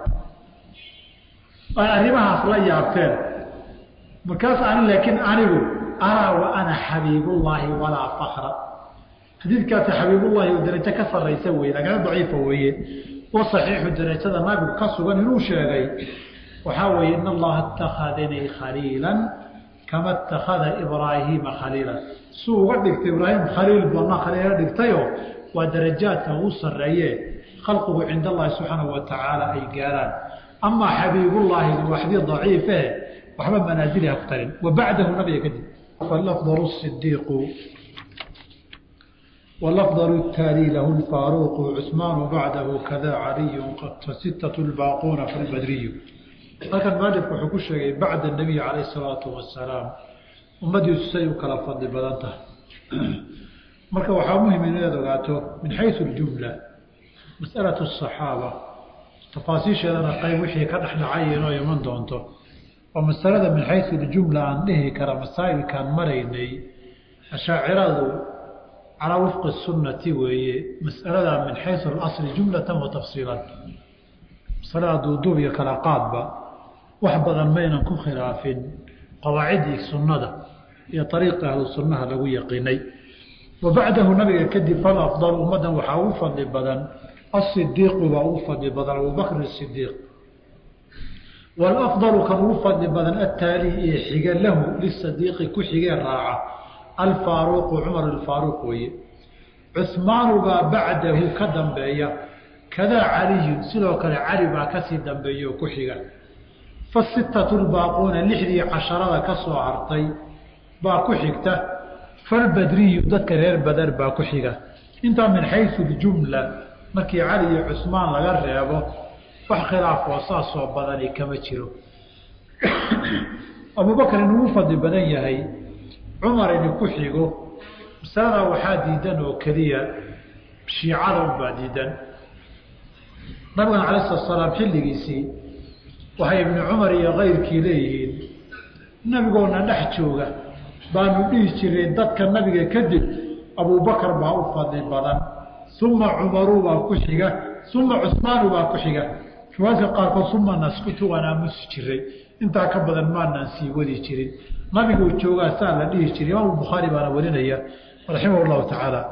ay arrimahaas la yaabteen markaas ani laakiin anigu araa wa ana xabiibullaahi walaa fakra xadiidkaasi xabiibullaahi oo darajo ka saraysa weye lagana daciifa weeye wa saxiixu darajada nabigu ka sugan inuu sheegay waxaa weeye in allaha اtakhadanii khaliila kama اtakhada ibraahiima khaliila suu uga dhigtay ibraahim khaliil badna khaliila dhigtayo waa darajaadka ugu sareeye khalqigu cinda allahi subxaanahu wa tacaala ay gaaraan amaa xabiibullaahi waa xadiid daciife waxba manaazili ha ku tarin wa bacdahu nabiga kadib falafdalu sidiiqu walafdalu taali lahu lfaaruuqu cusmaanu bacdahu kada caliyu fasitatu lbaaquuna falbadriyu halkan maalifku wuxuu ku sheegay bacda nabiy calayh salaatu wasalaam ummadiisu say u kala fadli badan tahay marka waxaa muhim inaad ogaato min xayu ljumla masalatu asaxaaba tafaasiisheedana qayb wixii ka dhexdhacay inoo iman doonto oo masalada min xayu ljumla aan dhihi kara masaa'ilkaan maraynay ashaaciradu calaa wifqi sunnati weeye mas'aladaa min xayu alasli jumlatan wa tafsiilan masalada duuduub iyo kala qaadba wax badan maynan ku khilaafin qawaacidii sunnada iyo ariiqi ahlu sunnaha lagu yaqiinay wa bacdahu nabiga kadib falafdal ummaddan waxaa ugu fadli badan asidiiqu baa ugu fadli badan abubakr sidiiq walafdalu kan ugu fadli badan attaali ee xiga lahu lisadiiqi ku xigee raaca alfaaruuqu cumar alfaaruuq weeye cuhmaanu baa bacdahu ka dambeeya kadaa caliyun sidoo kale cali baa kasii dambeeya oo ku xiga fasitatu lbaaquuna lixdii casharada ka soo hartay baa ku xigta falbadriyu dadka reer badar baa ku xiga intaa min xayu ljumla markii cali iyo cusmaan laga reebo wax khilaafoo saasoo badani kama jiro abubakar inugu fadli badan yahay cumar ini ku xigo masaladaa waxaa diidan oo keliya shiicada unbaa diidan nabigana cala slat salaam xilligiisii waxay ibni cumar iyo kayrkii leeyihiin nabigoona dhex jooga baanu dhihi jiray dadka nabiga kadib abubakar baa u fadli badan uma cumaru baa ku xiga uma cusmaanu baa ku xiga riwaayadka qaarkood uma naskutu waan aamusi jiray intaa ka badan maanaan sii wadi jirin nabiguu joogaa saa la dhihi jiray imaam bukhaari baana warinaya raximah llahu tacaala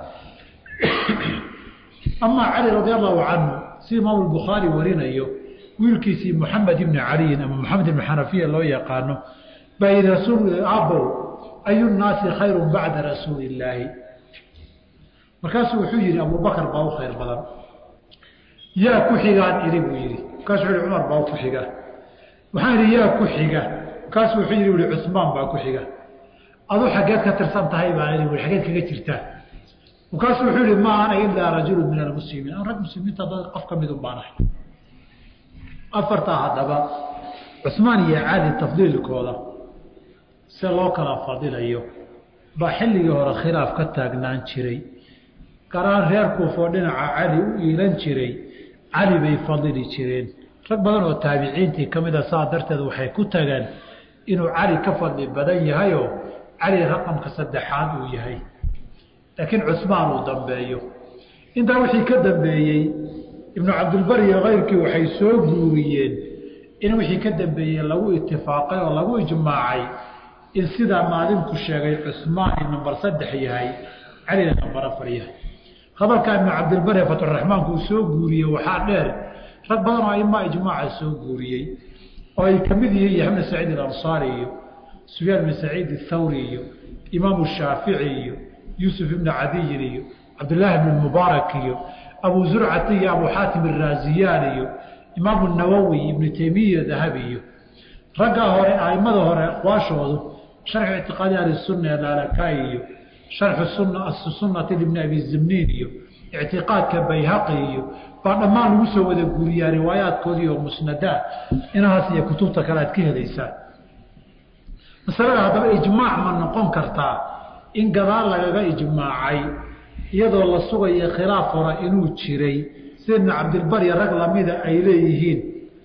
amaa cali radi allahu canhu si imaam bukhaari warinayo wiilkiisii muxamed ibni caliyin ama maxamed ibni xanafiya loo yaqaano baa yihi rasuul abow ayu nnaasi khayru bacda rasuuli illaahi markaasuu wuxuu yidhi abubakar baa u khayr badan yaa ku xigaan idhi buu yidhi markaasuu wuxu cumar baa ku xiga waxaan idhi yaa ku xiga markaasuu wuxuu yidhi ui cusmaan baa ku xiga adu xaggeed ka tirsan tahay baa idhi ui xaggeed kaga jirtaa markaasuu wuxuu yihi ma ana ilaa rajulu min almuslimiin an rag muslimiinta dad qof ka midun baan ahay afartaa haddaba cusmaan iyo cali tafdiilkooda se loo kala fadilayo baa xilligii hore khilaaf ka taagnaan jiray garaan reer kuufoo dhinaca cali u iilan jiray cali bay fadili jireen rag badan oo taabiciintii ka mida saa darteed waxay ku tageen inuu cali ka fadli badan yahayoo cali raqamka saddexaad uu yahay laakiin cusmaan uu dambeeyo intaa wixii ka dambeeyey ibnu cabdilbar iyo kayrkii waxay soo guuriyeen in wixii ka dambeeyey lagu itifaaqay oo lagu ijmaacay in sidaa maalinku sheegay cusmaan in nambar saddex yahay calina nambar afar yahay hadalkaa ibnu cabdilbar ee fatxuraxmaanku uu soo guuriyey waxaa dheer rag badan oo aimaa ijmaaca soo guuriyey oo ay ka mid yihiin yaxmed saciid alansaari iyo sufyaan bin saciid athawri iyo imaamu shaafici iyo yuusuf ibnu cadiyin iyo cabdillaahi ibn mubaarak iyo abu zurcati iyo abu xaatim araasiyaan iyo imaamu nawowi ibnu teymiya dahabi iyo raggaa hore aimada hore aqwaashoodu sharxu ictiqaadi ahlisunna ee laalakaai iyo sharxu sunna sunnati libni abi zimniin iyo ictiqaadka bayhaqi iyo baa dhammaan lagu soo wada guuriyaa riwaayaadkoodii oo musnadaa inahaas iyo kutubta kale aad ka helaysaa masalada haddaba ijmaac ma noqon kartaa in gadaal lagaga ijmaacay iyadoo la sugayo khilaaf hore inuu jiray sida ibnu cabdilbar iyo rag lamida ay leeyihiin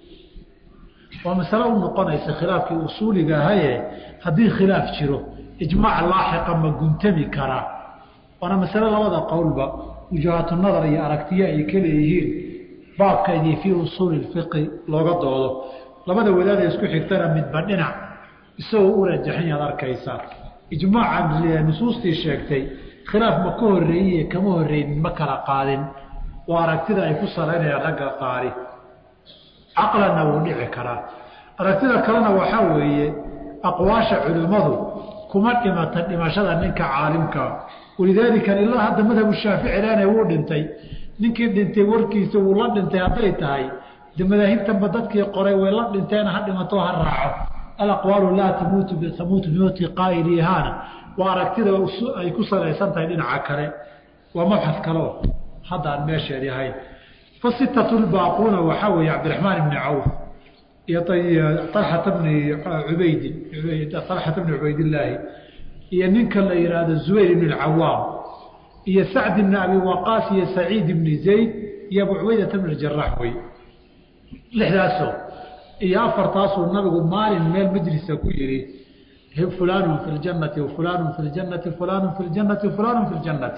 waa masale u noqonaysa khilaafkii usuuliga ahaye haddii khilaaf jiro ijmaac laaxiqa ma guntami karaa waana masale labada qowlba wujuhaatu nadar iyo aragtiyo ay ka leeyihiin baabkeedii fii usuuli lfiqi looga doodo labada wadaada isku xigtana midba dhinac isagoo u rajaxan yaad arkaysaa ijmaaca nusuustii sheegtay khilaaf ma ka horeeyey kama horeynin ma kala qaadin waa aragtida ay ku salaynayaan ragga qaari caqlanna wuu dhici karaa aragtida kalena waxaa weeye aqwaasha culimmadu kuma dhimata dhimashada ninka caalimkaa walidaalika ilaa hadda madhabu shaafici lene wuu dhintay ninkii dhintay warkiisa wuu la dhintay hadday tahay de madaahibtanba dadkii qoray way la dhinteen ha dhimato ha raaco alaqwaalu laa tamuutu tamuutu bimowti qaa'ilihaana waa aragtida ay ku salaysan tahay dhinaca kale waa mabxad kaleo hadda aan meesheedi ahayn fasitatu lbaaquuna waxaa weeye cabdiraxmaan ibni cawf iyo alxata bni ubaydin alxata bni cubaydillaahi iyo ninka la yidhaahdo zubayr ibn alcawaam iyo sacd ibni abi waqaas iyo saciid ibni zayd iyo abu cubaydata bn jarax wey lixdaasoo iyo afartaasuu nabigu maalin meel majlisa ku yihi fulaanu fi ljannati fulaanu fi ljannati fulaanu fi ljannati fulaanu fi ljannati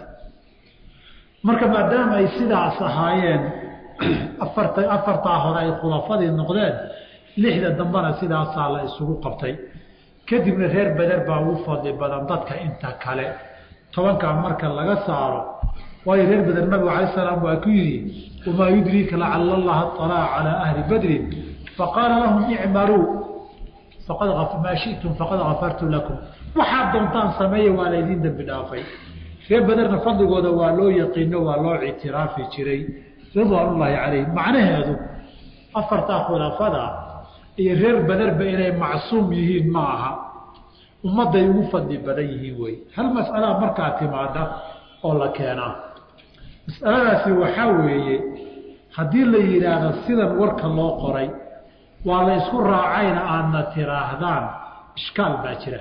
marka maadaama ay sidaas ahaayeen afarta afartaa hore ay khulafadii noqdeen lixda dambena sidaasaa la isugu qabtay kadibna reer beder baa ugu fadli badan dadka inta kale tobankaa marka laga saaro waayo reer beder nabigu alay salaam waa ku yidhi wamaa yudriika lacala allaha alaa calaa ahli badrin faqaala lahum icmaluu faqad maa shitum faqad kafartu lakum waxaad doontaan sameeya waa laydiin dembi dhaafay reer bederna fadligooda waa loo yaqiino waa loo ictiraafi jiray ridwaanullaahi calayhim macnaheedu afartaa khulafada iyo reer bederba inay macsuum yihiin ma aha ummadday ugu fadli badan yihiin wey hal mas'alaa markaa timaada oo la keenaa mas'aladaasi waxaa weeye haddii la yidhaahdo sidan warka loo qoray waa la isku raacayna aadna tiraahdaan ishkaal baa jira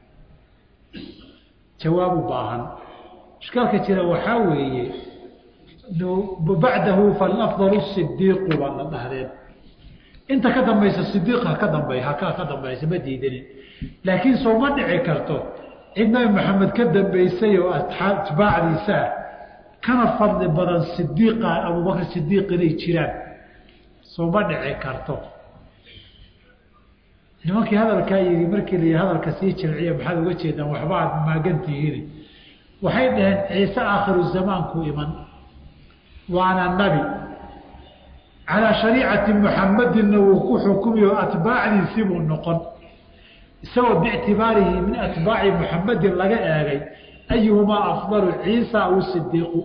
jawaab u baahan ishkaalka jira waxaa weeye bacdahu falafdalu sidiiqu baa la dhahdeen inta ka dambaysa sidiiq ha ka dambay haka ka dambaysa ma diidanin laakiin soo ma dhici karto cid nabi maxamed ka dambaysay oo atbaacdiisaa kana fadli badan sidiiqa abubakr sidiiq inay jiraan soo ma dhici karto nimankii hadalkaa yidhi markii la yidhi hadalka sii jilciya maxaad uga jeedaan waxba aad maagantihiin waxay dhaheen ciise aakhiru zamaanku iman waana nabi calaa shariicati muxamadinna wuu ku xukumiyo atbaacdiisibuu noqon isagoo biictibaarihi min atbaaci muxamadin laga eegay ayuhumaa afdalu ciisa aw sidiiqu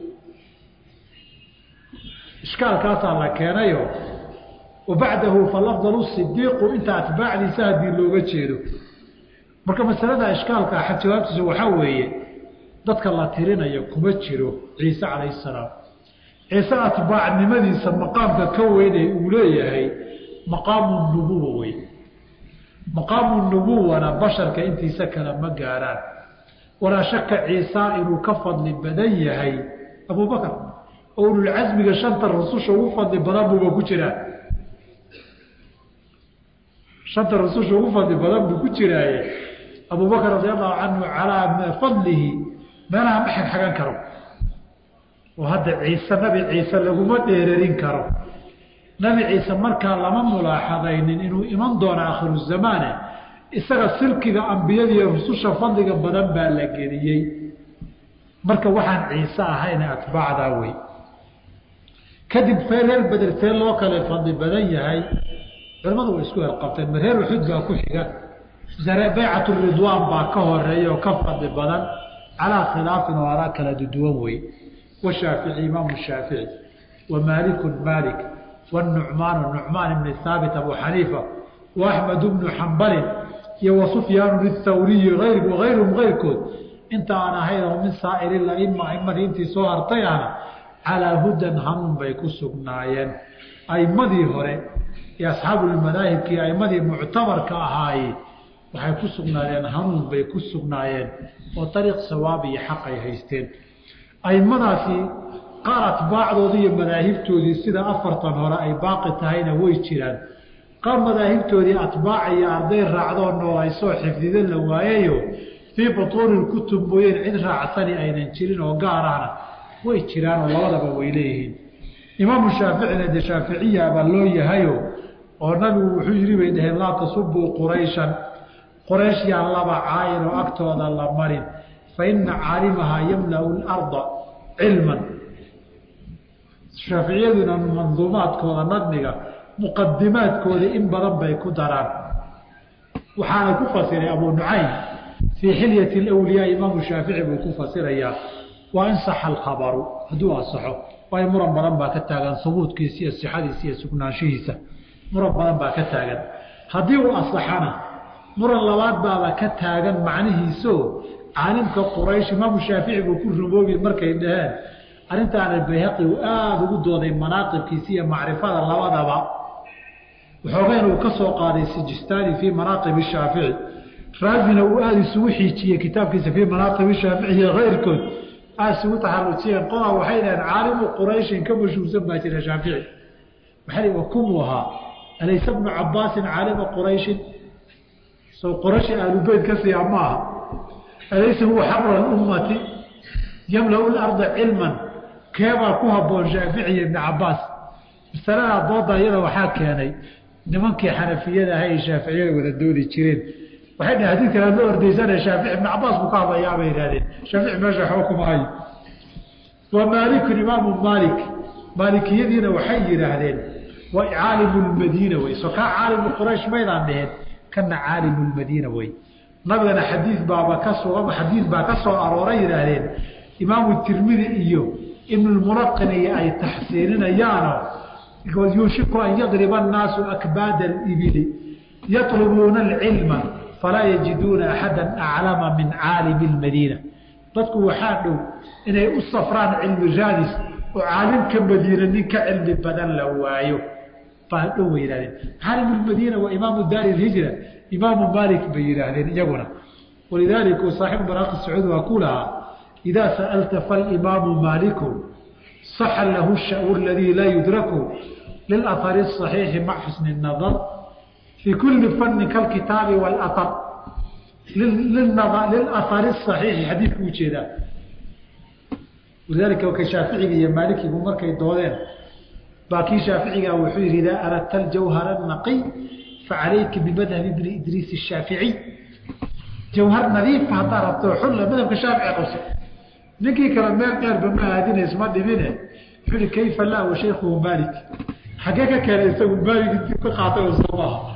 ishkaalkaasaa la keenayo wa bacdahu falafdalu sidiiqu inta atbaacdiisa haddii looga jeedo marka masalada ishkaalka jawaabtiisa waxaa weeye dadka la tirinayo kuma jiro ciise calayhi salaam ciise atbaacnimadiisa maqaamka ka weynay uu leeyahay maqaamu nubuwa wey maqaamu nubuwana basharka intiisa kale ma gaaraan walaa shaka ciisa inuu ka fadli badan yahay abubakar oo ululcasmiga shanta rususha ugu fadli badan buuba ku jiraa shanta rususha ugu fadli badan buu ku jiraaye abubakar radi allahu canhu calaa fadlihi meelaha ma xagxagan karo oo hadda ciise nabi ciise laguma dheerarin karo nabi ciise markaa lama mulaaxadaynin inuu iman doono akhiru zamaane isaga silkiga ambiyadiiyo rususha fadliga badan baa la geliyey marka waxaan ciise ahayna atbaacdaa wey kadib reer beder see loo kale fadli badan yahay culamadu way isku herqabteen ma reer uxud baa ku xiga baycat ridwaan baa ka horeeya oo ka fadli badan calaa khilaafin oo araa kala duwan wey washaafici imaamu shaafici wa maaliku maalik wanucmaanu nucmaan ibni haabit abu xaniifa wa axmed bnu xambalin iyo wa sufyaanu ithawriyi wagayruhum keyrkood inta aan ahayn oo min saa'iri aima aimadii intii soo hartay ahna calaa hudan hanuun bay ku sugnaayeen aimadii hore iyo asxaabulmadaahibkii aimadii muctabarka ahaaye waxay ku sugnaadeen hanuun bay ku sugnaayeen oo ariiq sawaab iyo xaq ay haysteen aimadaasi qaar atbaacdoodii iyo madaahibtoodii sida afartan hore ay baaqi tahayna way jiraan qaar madaahibtoodii atbaaca iyo arday raacdoo nool ay soo xifdida la waayayo fii butuuni kutub mooyeen cid raacsani aynan jirin oo gaarahna way jiraan oo labadaba way leeyihiin imaamu shaaficina dee shaaficiya baa loo yahayo oo nabigu wuxuu yidhi bay dhaheen laa tasubuu qurayshan qoraysh yaan laba caayin oo agtooda la marin fa ina caalimahaa yamlau larda cilman shaaficiyaduna manduumaadkooda nadmiga muqadimaadkooda in badan bay ku daraan waxaana ku fasiray abu nucaym fii xilyati lwliyaa imaamu shaafici buu ku fasirayaa waa in saxa alkhabaru hadduu asaxo waayo muran badan baa ka taagan hubuudkiisa iyo sixadiisa iyo sugnaanshihiisa muran badan baa ka taagan haddii uu asaxana muran labaad baaba ka taagan macnihiisoo caalimka quraysh imaamu shaafici buu ku rumoobi markay dhaheen arrintaana bayhaqi uu aada ugu dooday manaaqibkiisa iyo macrifada labadaba waxoogayn uu ka soo qaaday sijistaani fii manaaqibi shaafici raazina uu aada isugu xiijiyey kitaabkiisa fii manaaqibi shaafici iyo keyrkood aada isugu taxarujiyeen qodaa waxay dhaheen caalimu qurayshin ka mashhuursan baa jira shaafici maxay wa kumuu ahaa alaysa bnu cabaasin caalima qurayshin soo qorashi aalubeyt ka siiya maaha alaysa huwa xabra ummati yamlau larda cilman keebaa ku haboon shaafici iyo ibni cabaas masaladaa dooda iyada waxaa keenay nimankii xanafiyada aha ay shaaficiyada wada doodi jireen waxay dhaheen hadii kale loo ordaysana shaafici ibni cabaas buu ka hadlayaa bay yihahdeen shaafici meesha waxba kuma hayo wa maalikun imaamu maalik maalikiyadiina waxay yidhaahdeen waa caalimu lmadiina wey so kaa caalimu quraysh maydaan dheheen kana caalimu lmadiina wey nabigana xadiid baaba ka sugan xadiid baa ka soo arooray yidhaahdeen imaamu tirmidi iyo ibnulmulaqin iyo ay taxsiininayaano yuushiku an yadriba annaasu akbaada alibili yatlubuuna alcilma falaa yajiduuna axada aclama min caalimi lmadiina dadku waxaa dhow inay u safraan cilmi raadis oo caalimka madiina nin ka cilmi badan la waayo baa dhow bay yihahdeen caalim lmadiina waa imaamu daari lhijra imaamu maalik bay yidhaahdeen iyaguna walidaalika saaxibu manaaqi sacuud waa ku lahaa idaa sa'alta falimaamu maaliku saxa lahu shawu aladii laa yudraku lilahari الصaxiixi mac xusni الnadar fii kuli fanni kalkitaabi wاlahar lilahari الصaxiixi xadiidku ujeedaa walidaalika ka shaaficiga iyo maalikigu markay doodeen baa kii shaaficigaa wuxuu yihi idaa aradta aljawhara الnaqiy facalayka bimadhabi bni idriis الshaaficiy jawhar nadiifa haddaa rabto xulla madhabka shaafici qabso ninkii kale meel dheerba ma aadinays ma dhibine wuxuu ihi kayfa laa wa shaykhuhu maalik xaggee ka keenay isagu maalik intii ka qaatay oo soo maaha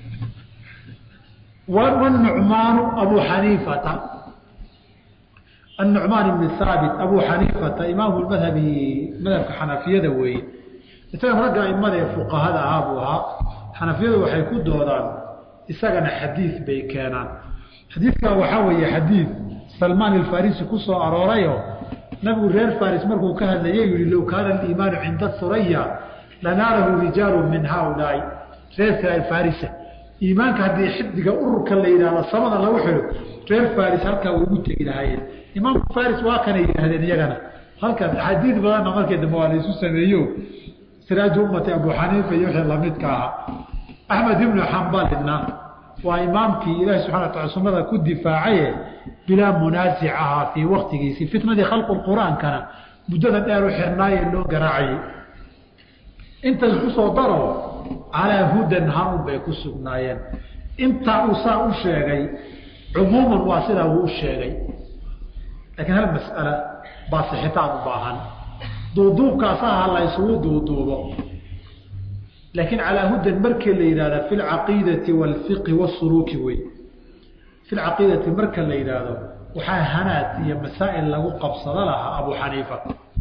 wanucmaanu abu xaniifata النعmaan بن haabit abu xaniifata imaamu madhabi madhabka xanafiyada weeye isaga ragga aimada ee fuqahada ahaa buu ahaa xanafiyadu waxay ku doodaan isagana xadiid bay keenaan xadiidkan waxaa weeye xadiid salmaan alfarisi ku soo aroorayo nabigu reer faris markuu ka hadlayay yihi low kaana aliimaanu cinda suraya lanaalahu rijaalu min haaulaai reer farisa iimaanka haddii xidiga ururka la yidhahdo samada lagu xidho reer faris halkaa way ugu tegi lahaayeen imaamku faris waa kanay yidhaahdeen iyagana halkan xadiid badanna markii dambe waa la isu sameeyo siraaju ummati abu xaniifa iyo wixii lamidka ahaa axmed ibnu xambalina waa imaamkii ilaahi subxana wataala sunnada ku difaacaye bilaa munaasic ahaa fii waktigiisii fitnadii khalqu qur-aankana muddada dheer u xirnaaye loo garaacayey intaas kusoo daro calaa hudan hanun bay ku sugnaayeen intaa uu saa u sheegay cumuuman waa sidaa uu u sheegay laakiin hal mas'ala baa sixitaan u baahan duuduubkaasaha la ysugu duuduubo laakiin calaa hudan markii la yidhahda fi lcaqiidati waalfiqhi wasuluuki wey fi lcaqiidati marka la yidhaahdo waxaa hanaad iyo masaa'il lagu qabsado lahaa abu xaniifa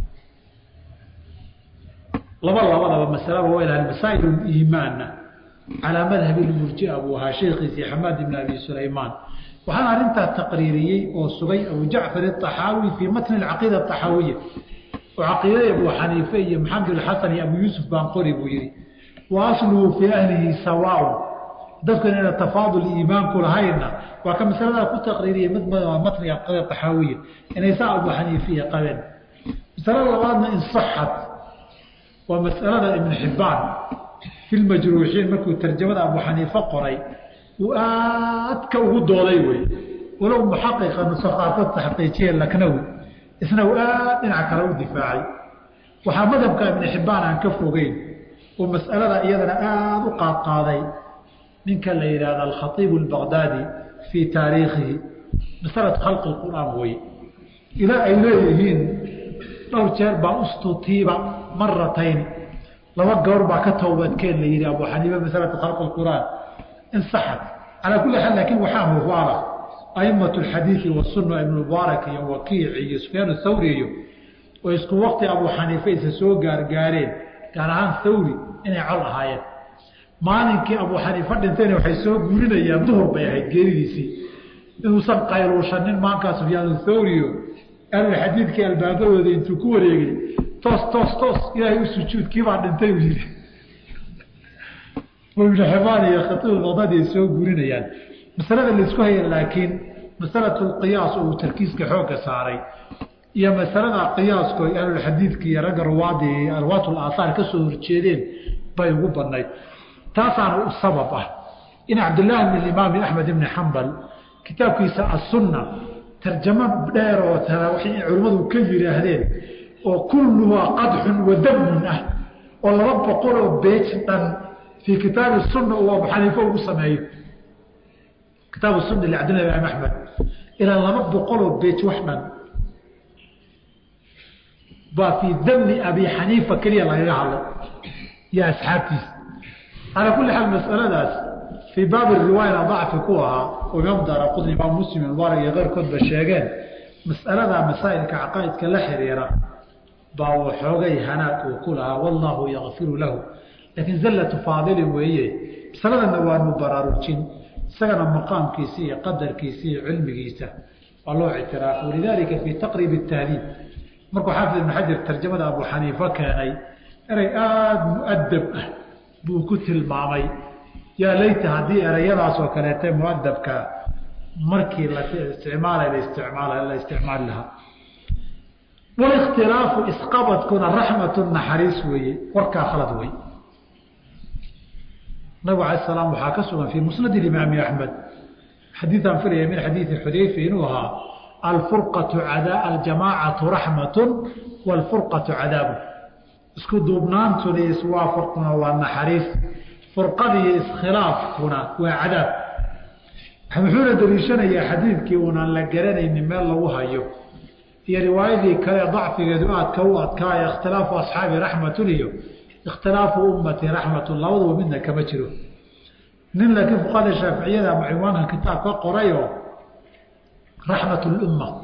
laba labadaba masalaba waa ilahan masaa'il iimaanna calaa madhabi lmurjia buu ahaa sheekhiisii xamaad ibn abi sulaymaan waxaana arrintaa taqriiriyey oo sugay abu jacfar aطaxaawi fii matni alcaqiida axaawiya oo caqiidada abu xaniife iyo maxamed xasan iyo abu yuusuf baan qori buu yihi wa asluhu fii ahlihi sawaaun dadku inayna tafaadul iimaanku lahaynna waa ka masaladaa ku taqriiriyey matniga caqiida axaawiya inay saa abu xaniifiya qabeen masalada labaadna insaxat waa masalada ibn xibbaan fi lmajruuxiin markuu tarjamada abu xaniife qoray uu aadka ugu dooday wey walow muxaqiqa nuso qaarkood taxqiijiye laknawi isna uu aad dhinac kale u difaacay waxaa madhabka ibni xibbaan aan ka fogeyn oo mas'alada iyadana aada u qaadqaaday ninka la yidhahda alkhaiibu albaqdaadi fii taariikhihi masalatu khalqi qur'aan weye ilaa ay leeyihiin dhowr jeer baa ustutiiba maratayni laba gawr baa ka towbadkeen la yidhi abu xaniife masalatu khalqi qur'aan insaxat calaa kulli xaal laakiin waxaa mubaala aimatu alxadiidi wasunna ibnu mubaarak iyo wakiici iyo sufyaan thawri iyo oo isku waqti abu xaniife isa soo gaargaareen gaar ahaan thawri inay col ahaayeen maalinkii abu xaniife dhintayna waxay soo guurinayaan duhur bay ahayd geeridiisii inuusan qayluushanin maankaa sufyaan thawriyo ahlulxadiidkii albaabadooda intuu ku wareegay toos toos toos ilaahay u sujuud kiibaa dhintay uu yidhi ibnu xibaan iyo khaiibulbaqdaadi ay soo guurinayaan masalada laisku haya laakiin masalatu lqiyaas oo uu tarkiiska xoogga saaray iyo masalada qiyaasko ay ahlulxadiidka iyo ragga ruwaadi arwaat laaahaar ka soo horjeedeen bay ugu badnayd taasaana u sabab ah in cabdillaahi bn imaami axmed ibni xambal kitaabkiisa assunna tarjamo dheer oo waxay culimmadu ka yidhaahdeen oo kulluhaa qadxun wa damun ah oo laba boqoloo beej dhan fii kitaabi sunna uu abu xaniife ugu sameeyo kitaabu sunna licabdillahi imaam axmed ilaa laba boqoloo beej wax dhan baa fii dami abi xaniifa keliya lagaga hadlay iyo asxaabtiisa calaa kulli xaal masaladaas fii baabi riwaayana dacfi ku ahaa oo imaam daara qudni imaam muslim mubaarak iyo keyrkoodba sheegeen mas'aladaa masaa'ilka caqaa'idka la xiriira baa waxoogay hanaad uu ku lahaa wallaahu yakfiru lahu laakiin zallatu faadilin weeye masaladana waanu baraarujin isagana maqaamkiisa iyo qadarkiisa iyo cilmigiisa waa loo ictiraafo walidaalika fii taqriib tahdiib markuu xaafid ibn xajar tarjamada abu xaniife keenay erey aada mu'adab ah buu ku tilmaamay yaa layta haddii ereyadaas oo kaleete muadabka markii la isticmaalay la isticmaala la isticmaali lahaa walikhtilaafu isqabadkuna raxmatu naxariis weeye warkaa khalad wey nabig alay salaam waxaa ka sugan fii musnad imaami axmed xadiiaan filaya min xadiidi xudayfa inuu ahaa alfurqatu aljamaacatu raxmatun waalfurqatu cadaabu isku duubnaantuna iyo iswaafaquna waa naxariis furqadiiyo iskhilaafkuna waa cadaab wuxuuna daliishanayaa xadiidkii uunaan la garanaynin meel lagu hayo iyo riwaayadii kale dacfigeedu aadka u adkaaya ikhtilaafu asxaabi raxmatun iyo ikhtilaafu ummati raxmatun labaduba midna kama jiro nin laakiin fuqahada shaaficiyada ama ciwaanka kitaab ka qorayoo raxmat lumma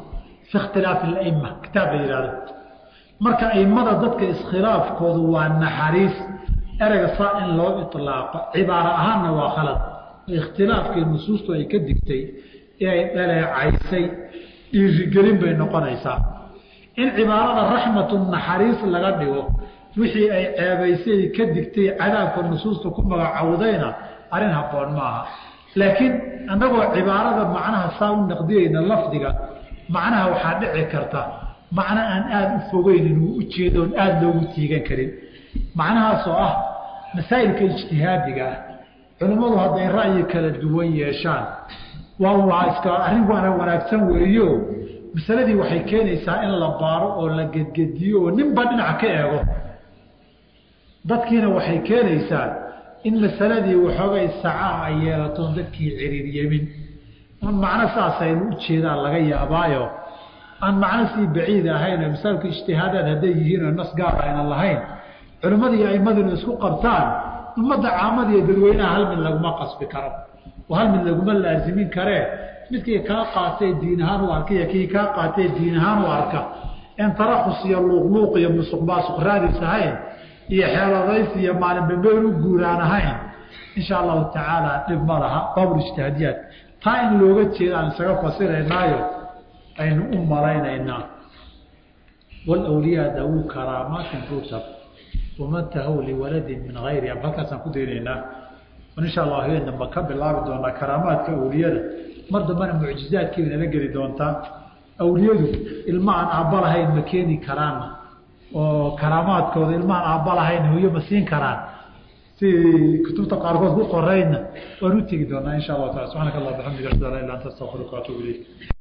fi ikhtilaafi اlaima kitaab la yihahdo marka aimada dadka iskhilaafkoodu waa naxariis ereyga saa in loo iطlaaqo cibaaro ahaanna waa khalad ikhtilaafkii nusuustu ay ka digtay inay dhaleecaysay dhiirigelin bay noqonaysaa in cibaarada raxmatu naxariis laga dhigo wixii ay ceebaysay ka digtay cadaabka nusuusta ku magacowdayna arrin haboon maaha laakiin annagoo cibaarada macnaha saa u naqdiyeyna lafdiga macnaha waxaa dhici karta macno aan aada u fogeyn inuu ujeedo oon aada loogu tiigan karin macnahaasoo ah masaa'ilka ijtihaadiga ah culimmadu hadday ra'yi kala duwan yeeshaan waa waa iska arrin waana wanaagsan weeyo masaladii waxay keenaysaa in la baaro oo la gedgediyo oo ninba dhinac ka eego dadkiina waxay keenaysaa in masaladii waxoogay sacaa ay yeelatoon dadkii ciriiryemin un macno saasaynu u jeedaan laga yaabaayo aan macno sii baciid ahayn oo masaalku ijtihaadaad hadday yihiin oo nas gaar ayna lahayn culimmadii aimaduna isku qabtaan ummadda caamada iyo dadweynaha hal mid laguma qasbi karo oo hal mid laguma laasimin karee midkii kaa qaatay diin ahaan u arka iyo kii kaa qaatay diin ahaan u arka en tarakhus iyo luuqluuq iyo musuq maasuq raadis ahayn iyo xeeladays iyo maalinbambeen u guuraan ahayn insha allahu tacaala dhib ma laha baabul ijtihaadiyaad taa in looga jeeda aan isaga fasiraynaayo aynu u malaynaynaa wlwliyaa dawu karaamaatin rutab waman tahow liwaladin min hayriha halkaasaan ku daynaynaa insha allah habeen damba ka bilaabi doonaa karaamaadka awliyada mar dambana mucjizaadkii bay nala geli doontaa awliyadu ilma aan aabba lahayn ma keeni karaan oo karaamaadkooda ilma aan aabba lahayn hooyo ma siin karaan si kutubta qaarkood ku qorayna waan u tegi doonaa insha allahu taala subxaanaka allah bxamdiga ashhadu an la ila anta astaqfiruka waatubu ilayk